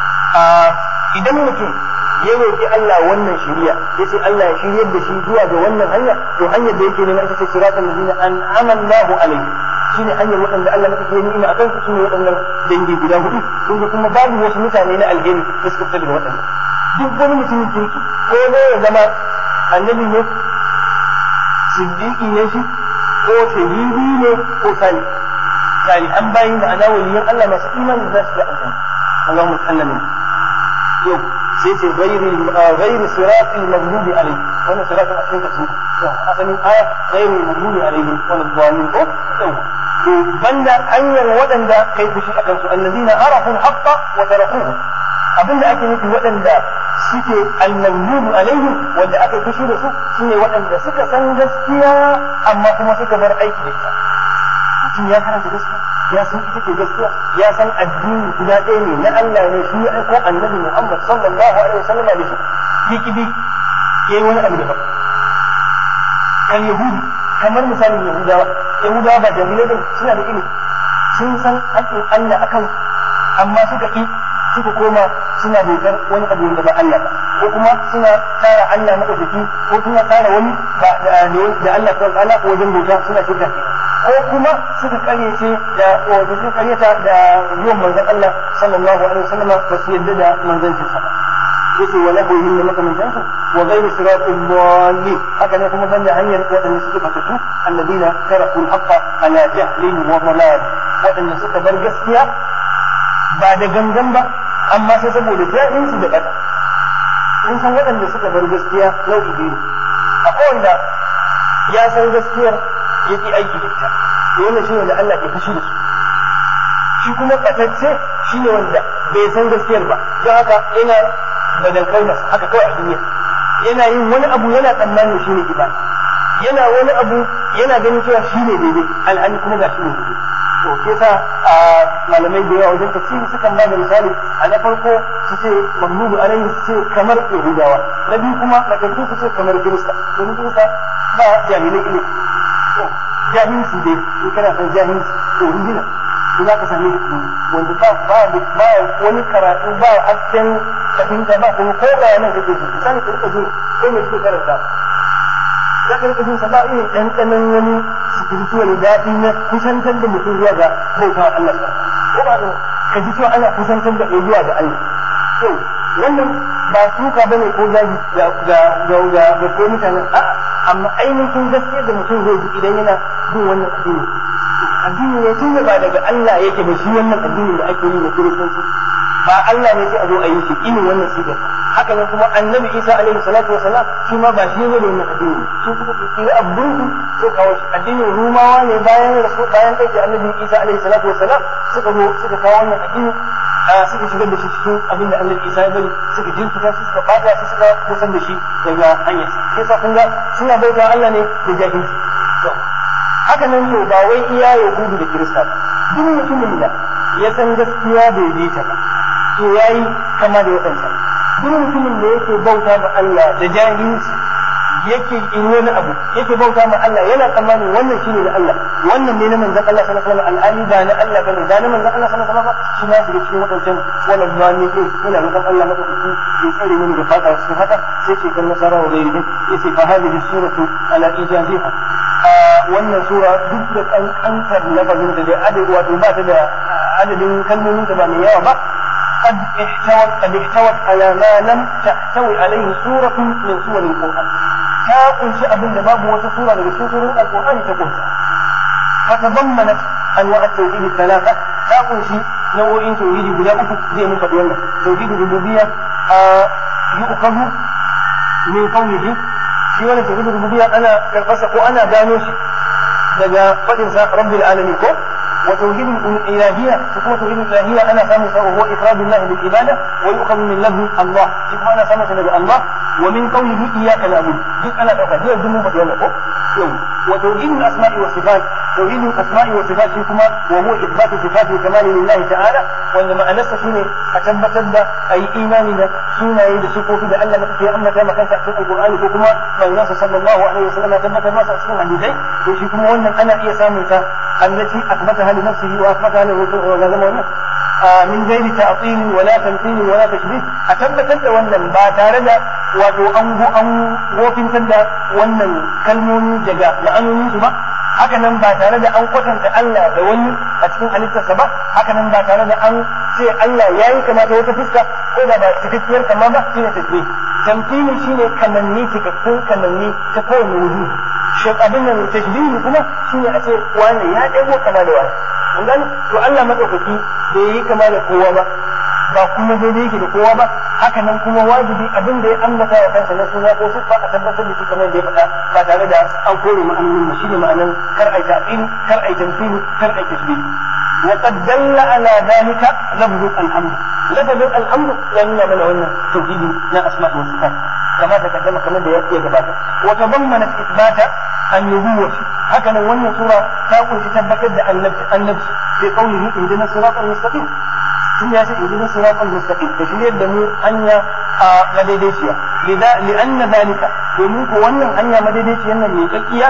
idan mutum ya roƙi Allah wannan shiriya yace Allah ya shiryar da shi zuwa ga wannan hanya to hanyar da yake nema ita ce siratal ladina an'ama Allahu alaihi shine hanyar waɗanda Allah maka ke ni'ima akan su shine waɗannan dangi guda hudu kun ga kuma babu wasu mutane na alheri da suka fita daga waɗannan duk wani mutumin kirki ko ne ya zama annabi ne siddiqi ne shi ko shahidi ne ko sali salihan bayin ma'ana waliyan Allah masu imani za su ga aljanna Allahumma sallallahu yau sai ce gairi siratul maghdubi alayhi wannan siratul asin ka sun asalin aya gairi maghdubi alayhi wal dhalin ko yau to banda hanyar waɗanda kai fushi a kansu allazina arafu al-haqqa wa tarakuhu abinda ake nufi waɗanda suke al-maghdubi alayhi wanda aka fushi da su shine waɗanda suka san gaskiya amma kuma suka bar aiki da ita mutum ya karanta gaskiya ya san ita ce gaskiya ya san addini guda ɗaya ne na Allah ne shi ya aiko annabi Muhammad sallallahu alaihi wasallam da shi yiki bi yayi wani abu daban kan yahudi kamar misalin yahudawa yahudawa ba jahilai bane suna da ilimi sun san haƙƙin Allah akan amma suka ki suka koma suna bautar wani abu wanda ba Allah ba ko kuma suna tara Allah madaukaki ko suna tara wani ba da Allah subhanahu wa ta'ala wajen bauta suna shirka ko kuma suka karyace da wato suka karyata da zuwan manzon Allah sallallahu alaihi wasallam ba su yadda da manzancin sa yace wala hu min makamantan su wa ghayru siratil dallin haka ne kuma banda hanyar wadanda suke fatatu alladina taraku al-haqqa ala jahlin wa dalal wadanda suka bar gaskiya ba da gangan ba amma sai saboda jahilci da bata kun san waɗanda suka bar gaskiya nau'i biyu akwai wanda ya san gaskiyar yake aiki da ita wannan shi wanda Allah ke fushi da su shi kuma katacce shi ne wanda bai san gaskiyar ba don haka yana badankar masa haka kawai a duniya yana yin wani abu yana tsammanin shi ne ibada yana wani abu yana ganin cewa shi ne daidai alhali kuma ga shi ne daidai to ke sa a malamai da yawa wajen tafsiri sukan ba da misali a na farko su ce mahmudu alaihi su ce kamar yahudawa na biyu kuma matattu su ce kamar kirista domin kirista ba jahilai ilimi jahilci dai in kana san jahilci to rigina to za ka same shi wanda ba ba ba wani karatu ba hasken fahimta ba kuma ko bayanan kake ji misali ka rika ji ko me kike karanta za ka rika jin sa ba irin ɗanɗanon wani spiritual daɗi na kusantar da mutum zuwa ga bautawa Allah ko ba ka ji cewa ana kusantar da kai zuwa ga Allah to wannan ba suka bane ko zagi ga ga ga ga ga ko mutanen a amma ainihin gaskiya da mutum zai ji idan yana bin wannan addini addini ne tun ba daga Allah yake ba shi wannan addini da ake yi na kiristanci ba Allah ne sai a zo a yi shi irin wannan sigar haka nan kuma annabi Isa alaihi salatu wa salam shi ma ba shi ne da wannan addini shi suka kiri abdun sai kawo shi addinin rumawa ne bayan rasu bayan kai annabi Isa alaihi salatu wa salam suka zo suka kawo wannan addini suka shigar da shi cikin abin da annabi Isa ya bari suka jirkita shi suka bata shi suka kusan da shi daga hanyar sai sa kun ga suna bauta Allah ne da jahilci haka nan to ba wai iya yahudu da kirista ba duk mutumin da ya san gaskiya bai bi ta ba to yayi kama da waɗansa duk mutumin da yake bauta ma Allah da jahilci yake in wani abu yake bauta ma Allah yana tsammanin wannan shine na Allah wannan ne na manzon Allah sallallahu alaihi wasallam al'ali ba na Allah bane da na manzon Allah sallallahu alaihi wasallam shi ma daga cikin wadancan wannan ba ne ke ina roƙon Allah madaukaki ya tsare mini da fada cikin haka sai ce kan nasara wa gairi yace fa hadhihi suratu ala ijaziha wannan sura duk da kankantar lafazin da dai adadi wato ba ta da adadin kalmomin da ba mai yawa ba قد احتوت قد احتوت على ما لم تحتوي عليه سورة من سور القرآن. تاقل شيء أبن باب وسورة من سور القرآن تقول فتضمنت أنواع التوحيد الثلاثة تاقل شيء نوع توحيد بلا أفق زي من فتولى توحيد الربوبية آه يؤخذ من قوله shi wani tauhidin rububiyya ana karɓarsa ko ana gano shi daga faɗinsa rabbil alamin ko wa tauhidin ilahiyya ko kuma tauhidin ilahiyya ana samun sa huwa ifradullah bil ibada wa yuqamu min lafzi Allah shi kuma ana samun sa daga Allah wa min qawlihi iyyaka na'budu duk ana ɗauka duk duk mun faɗi wannan ko wa tauhidin asma'i wa sifat tauhidin asma'i wa sifat shi kuma wa huwa ithbatu sifati kamali lillahi ta'ala wanda ma'anarsa shine a tabbatar da ayi imani da sunaye da sifofi da Allah ya ambata maka a cikin alqur'ani ko kuma manzansa sallallahu alaihi wasallam ya tabbatar masa a cikin hadisai to shi kuma wannan ana iya samun ta allati athbataha li nafsihi wa athbataha li rusul wa zama wannan min ghairi ta'til wala tamthil wala tashbih a tabbatar da wannan ba tare da wato an go an wofintar da wannan kalmomi daga ma'anonin su ba haka nan ba tare da an kwatanta Allah da wani a cikin halittarsa ba haka nan ba tare da an ce Allah yayi kamata wata fuska ko da ba cikakkiyar kama ba shine tasbih tamthili shine kamanni cikakkun kamanni ta kowane wuri shi abin nan tashbihi kuma shine a ce wani ya dago kama da wani kun gani to Allah madaukaki bai yi kama da kowa ba ba kuma daidai yake da kowa ba haka nan kuma wajibi abin da ya ambata wa kansa na suna ko siffa a tabbatar da shi kamar da ya faɗa ba tare da an kore ma'anonin ba shine ma'anan kar ai ta'til kar ai tamthili kar ai tashbih وقد دل على ذلك لفظ الحمد لفظ الحمد يعني من هنا توحيد لا اسماء وصفات كما تقدم كما da ya gabata وتضمنت اثبات النبوة هكذا wannan sura ta kunshi tabbatar da annabi annabi sai qaulihi ihdina siratal mustaqim sun ya ce ihdina siratal mustaqim da shi da mu hanya a madaidaiciya li'anna zalika domin ko wannan hanya madaidaiciyan nan mai kakkiya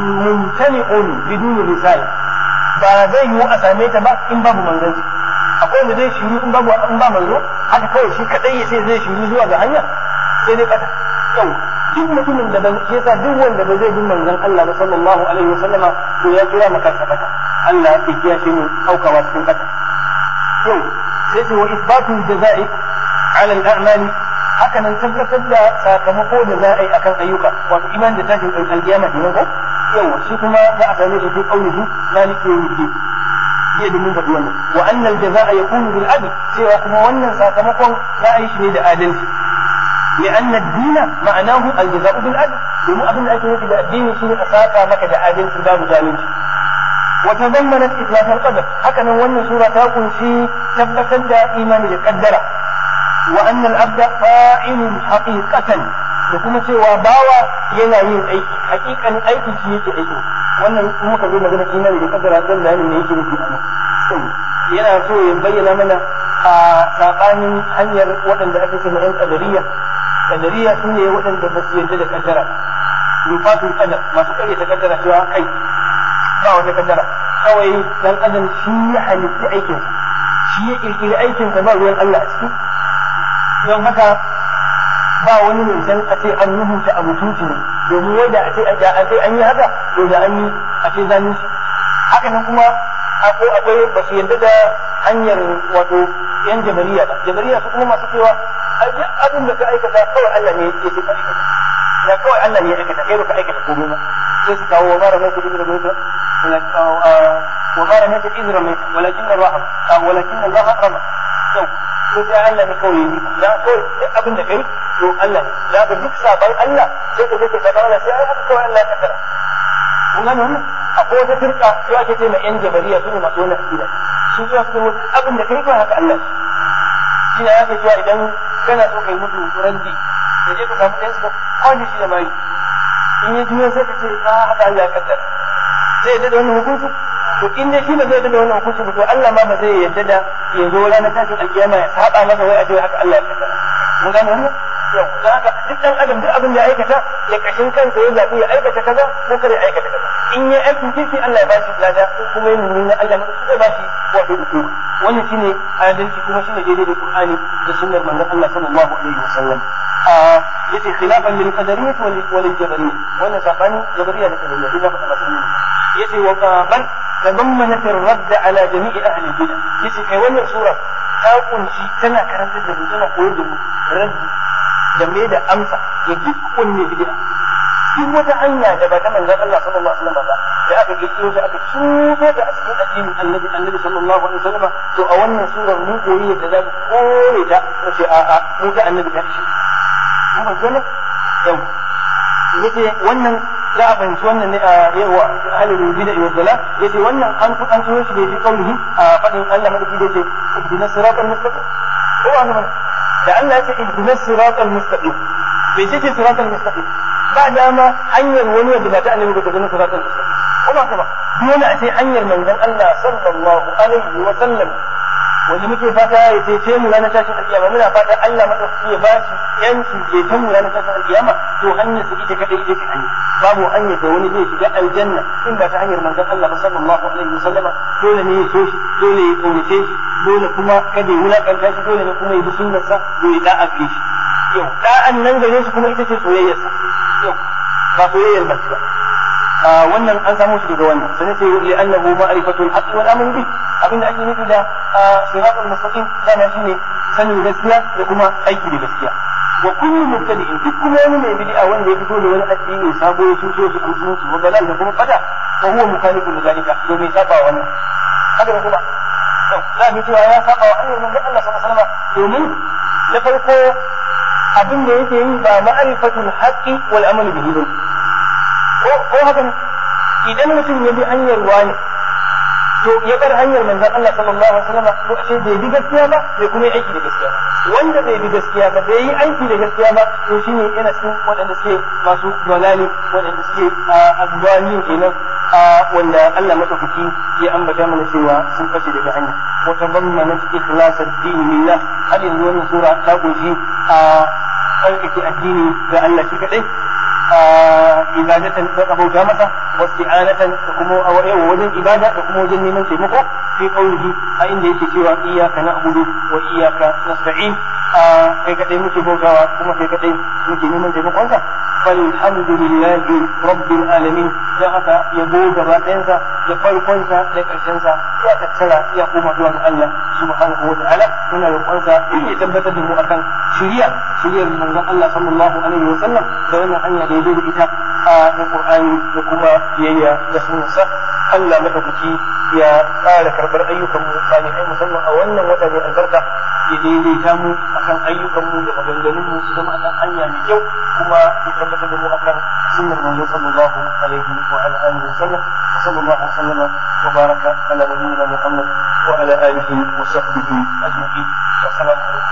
mumtani'un bidun risala ba zai yiwu a same ta ba in babu manzanci akwai akwai wanda zai shiru in babu in ba manzo haka kawai shi kadai ya ce zai shiru zuwa ga hanya sai dai kata yau duk mutumin da ba shi yasa duk wanda ba zai bi manzon Allah ba sallallahu alaihi wasallama to ya kira maka sabata Allah ya kiyashe mu aukawa cikin kata yau sai ce wa isbatu jazai ala al-a'mali haka nan tabbatar da sakamako da za a yi akan ayyuka wato iman da tashin alkiyama kenan ko yawa shi kuma za a same shi fi qaulihi maliki yawmiddin jiya da mun faɗi wannan wa annal jazaa yakunu bil adl cewa kuma wannan sakamakon za a yi shi ne da adalci لأن الدين معناه الجزاء بالعدل domin abin da ake nufi da addini shine a saka maka da adalci babu zalunci وتضمنت إثبات القدر هكذا وأن سورة تقول في ثبتا إيمان بالقدر وأن العبد فاعل حقيقة وكما سوى باوى ينايين أي حقيقة أي شيء أي وأن muka zo magana imani da kaddara zan da ne yake nufi yana so ya bayyana mana a sabanin hanyar waɗanda ake cewa ƴan kadariya kadariya su ne waɗanda ba su yarda da kaddara rufatul qadar masu ƙaryata kaddara cewa kai ba wata kaddara kawai dan adam shi ya halitta aikin shi ya kirkiri aikin sa ba ruwan Allah a ciki don haka ba wani mai san a ce an rubuta abu tuci ne domin wanda a ce a ce an yi haka to da an yi a ce zalunci haka nan kuma akwai akwai ba su yarda da hanyar wato yan jabariya ba jabariya su kuma masu cewa abin da ka aikata kawai Allah ne ya ce ka aikata ya kawai Allah ne ya aikata kai baka aikata komai ba sai su kawo wa mara mai kudi da mai wa mara mai kudi da mai walakin Allah walakin Allah rama to ko sai Allah ne kawai yi ya kawai duk abin da kai to Allah ya ga duk saban Allah sai ka je ka saban Allah sai ai haka kawai Allah ya kaddara kun gane wannan akwai wata firka su ake ce mai yan jabariya su ne masu wannan akida su zuwa su abin da kai kawai haka Allah shi ne ake cewa idan kana so kai mutu randi da je ka samu ɗayan su kawai shi da mai in ya juyo sai ka ce a haka Allah ya kaddara zai yadda da wannan hukunci to in dai shi ba zai yadda da wannan hukunci ba to Allah ma ba zai yadda da ya zo ranar tashin alkiyama ya saba masa wai a ce haka Allah ya kaddara mun gane wannan yau don haka duk dan adam duk abin da ya aikata ya kashin kansa ya zaɓi ya aikata kaza ko kada ya aikata kaza in ya aikin kirki Allah ya ba shi lada ko kuma ya nuna Allah ma zai ba shi wato hukuma wannan shine adalci kuma shine daidai da Qur'ani da sunnar manzon Allah sallallahu alaihi wasallam yace khilafan lil qadariyyah wal wal jabariyyah wannan sabani jabariyya da qadariyya ina faɗa masa ne yace wa bal tadammanat ar-radd ala jami'i ahli al-bid'ah yace kai wannan sura ta kunshi tana karantar da mu tana koyar da mu raddi da me da amsa ga duk kunne bid'a duk wata hanya da ba ta manzon Allah sallallahu alaihi wasallam ba da aka kirkiro ta aka cuto ta a cikin addinin annabi annabi sallallahu alaihi wasallam to a wannan surar mun koyi yadda za mu kore ta mu ce a'a mu ga annabi ta shi mun ba gane yau yace wannan za a fahimci wannan ne a yawa ahlul bid'a wa dalal yace wannan an an turo shi da shi kaulihi a fadin Allah madaki da yace ihdinas siratal mustaqim ko an da Allah ya ce ihdinas siratal mustaqim bai ce siratal mustaqim ba dama hanyar wani wanda ba ta annabi ba ta zama siratal mustaqim kuma kuma dole a ce hanyar manzon Allah sallallahu alaihi wa sallam wanda muke fata ya cece mu ranar tashin alkiyama muna fata Allah madaukaki ya ba shi yanci ceton mu ranar tashin alkiyama to hanyar su ita kadai ita ce hanya babu hanyar da wani zai shiga aljanna in ba ta hanyar manzon Allah ba sallallahu alaihi wa sallama dole ne ya so shi dole ya kaunace shi dole kuma kada ya wulakanta shi dole ne kuma ya bi sunnarsa dole ya da'a shi yau da'an nan gare shi kuma ita ce soyayyarsa yau ba soyayyar ba ba wannan an samu shi daga wannan sai ce li annahu ma'rifatul haqq wal amr bih abinda ake nufi da siratul mustaqim dama shine sanin gaskiya da kuma aiki da gaskiya wa kullu mubtadi'in duk kuma wani mai bid'a wanda ya fito da wani addini sabo ya shuso shi a musulunci wa balal da kuma fada fa huwa mukhalifun li zalika to mai saba wannan haka ne kuma za mu cewa ya saba wa annabi manzon Allah sallallahu alaihi wasallam domin na farko abin da yake yi ba ma'rifatul haqqi wal amal bihi ba ko ko haka idan mutum ya bi hanyar wani to ya bar hanyar manzon Allah sallallahu alaihi wasallam to ashe bai bi gaskiya ba bai kuma yi aiki da gaskiya wanda bai bi gaskiya ba bai yi aiki da gaskiya ba to shine yana cikin waɗanda suke masu dalali waɗanda suke azzalimi kenan wanda Allah madaukaki ya ambata mana cewa sun bace daga hanya wa tabammana ikhlas ad-din lillah har yanzu wannan sura ta kunshi a tsarkake addini ga Allah shi kadai ibadatan da bauta masa wasti'anatan da kuma wajen ibada da kuma wajen neman taimako في قوله أين يكتوى إياك نعبد وإياك نستعين kai kadai muke bautawa kuma kai kadai muke neman taimakon ka falhamdulillahi rabbil alamin dan haka yabo gaba ɗayansa da farkonsa da ƙarshensa ya tattara ya koma zuwa ga Allah subhanahu wa ta'ala muna roƙonsa ya tabbatar da mu akan shiriya shiriyar manzon Allah sallallahu alaihi wa sallam da wannan hanya da ya da ita a na Qur'ani da kuma biyayya da sunnarsa Allah madaukaki ya ƙara karɓar ayyukan mu salihai musamman a wannan wata mai albarka ya daidaita mu akan ayyukan mu da maganganun mu su zama akan hanya mai kyau kuma ya tabbatar da mu akan sunnar manzo sallallahu alaihi wa ala alihi wa sallam sallallahu alaihi wa sallama wa baraka ala nabiyyina Muhammad wa ala alihi wa sahbihi ajma'in assalamu alaikum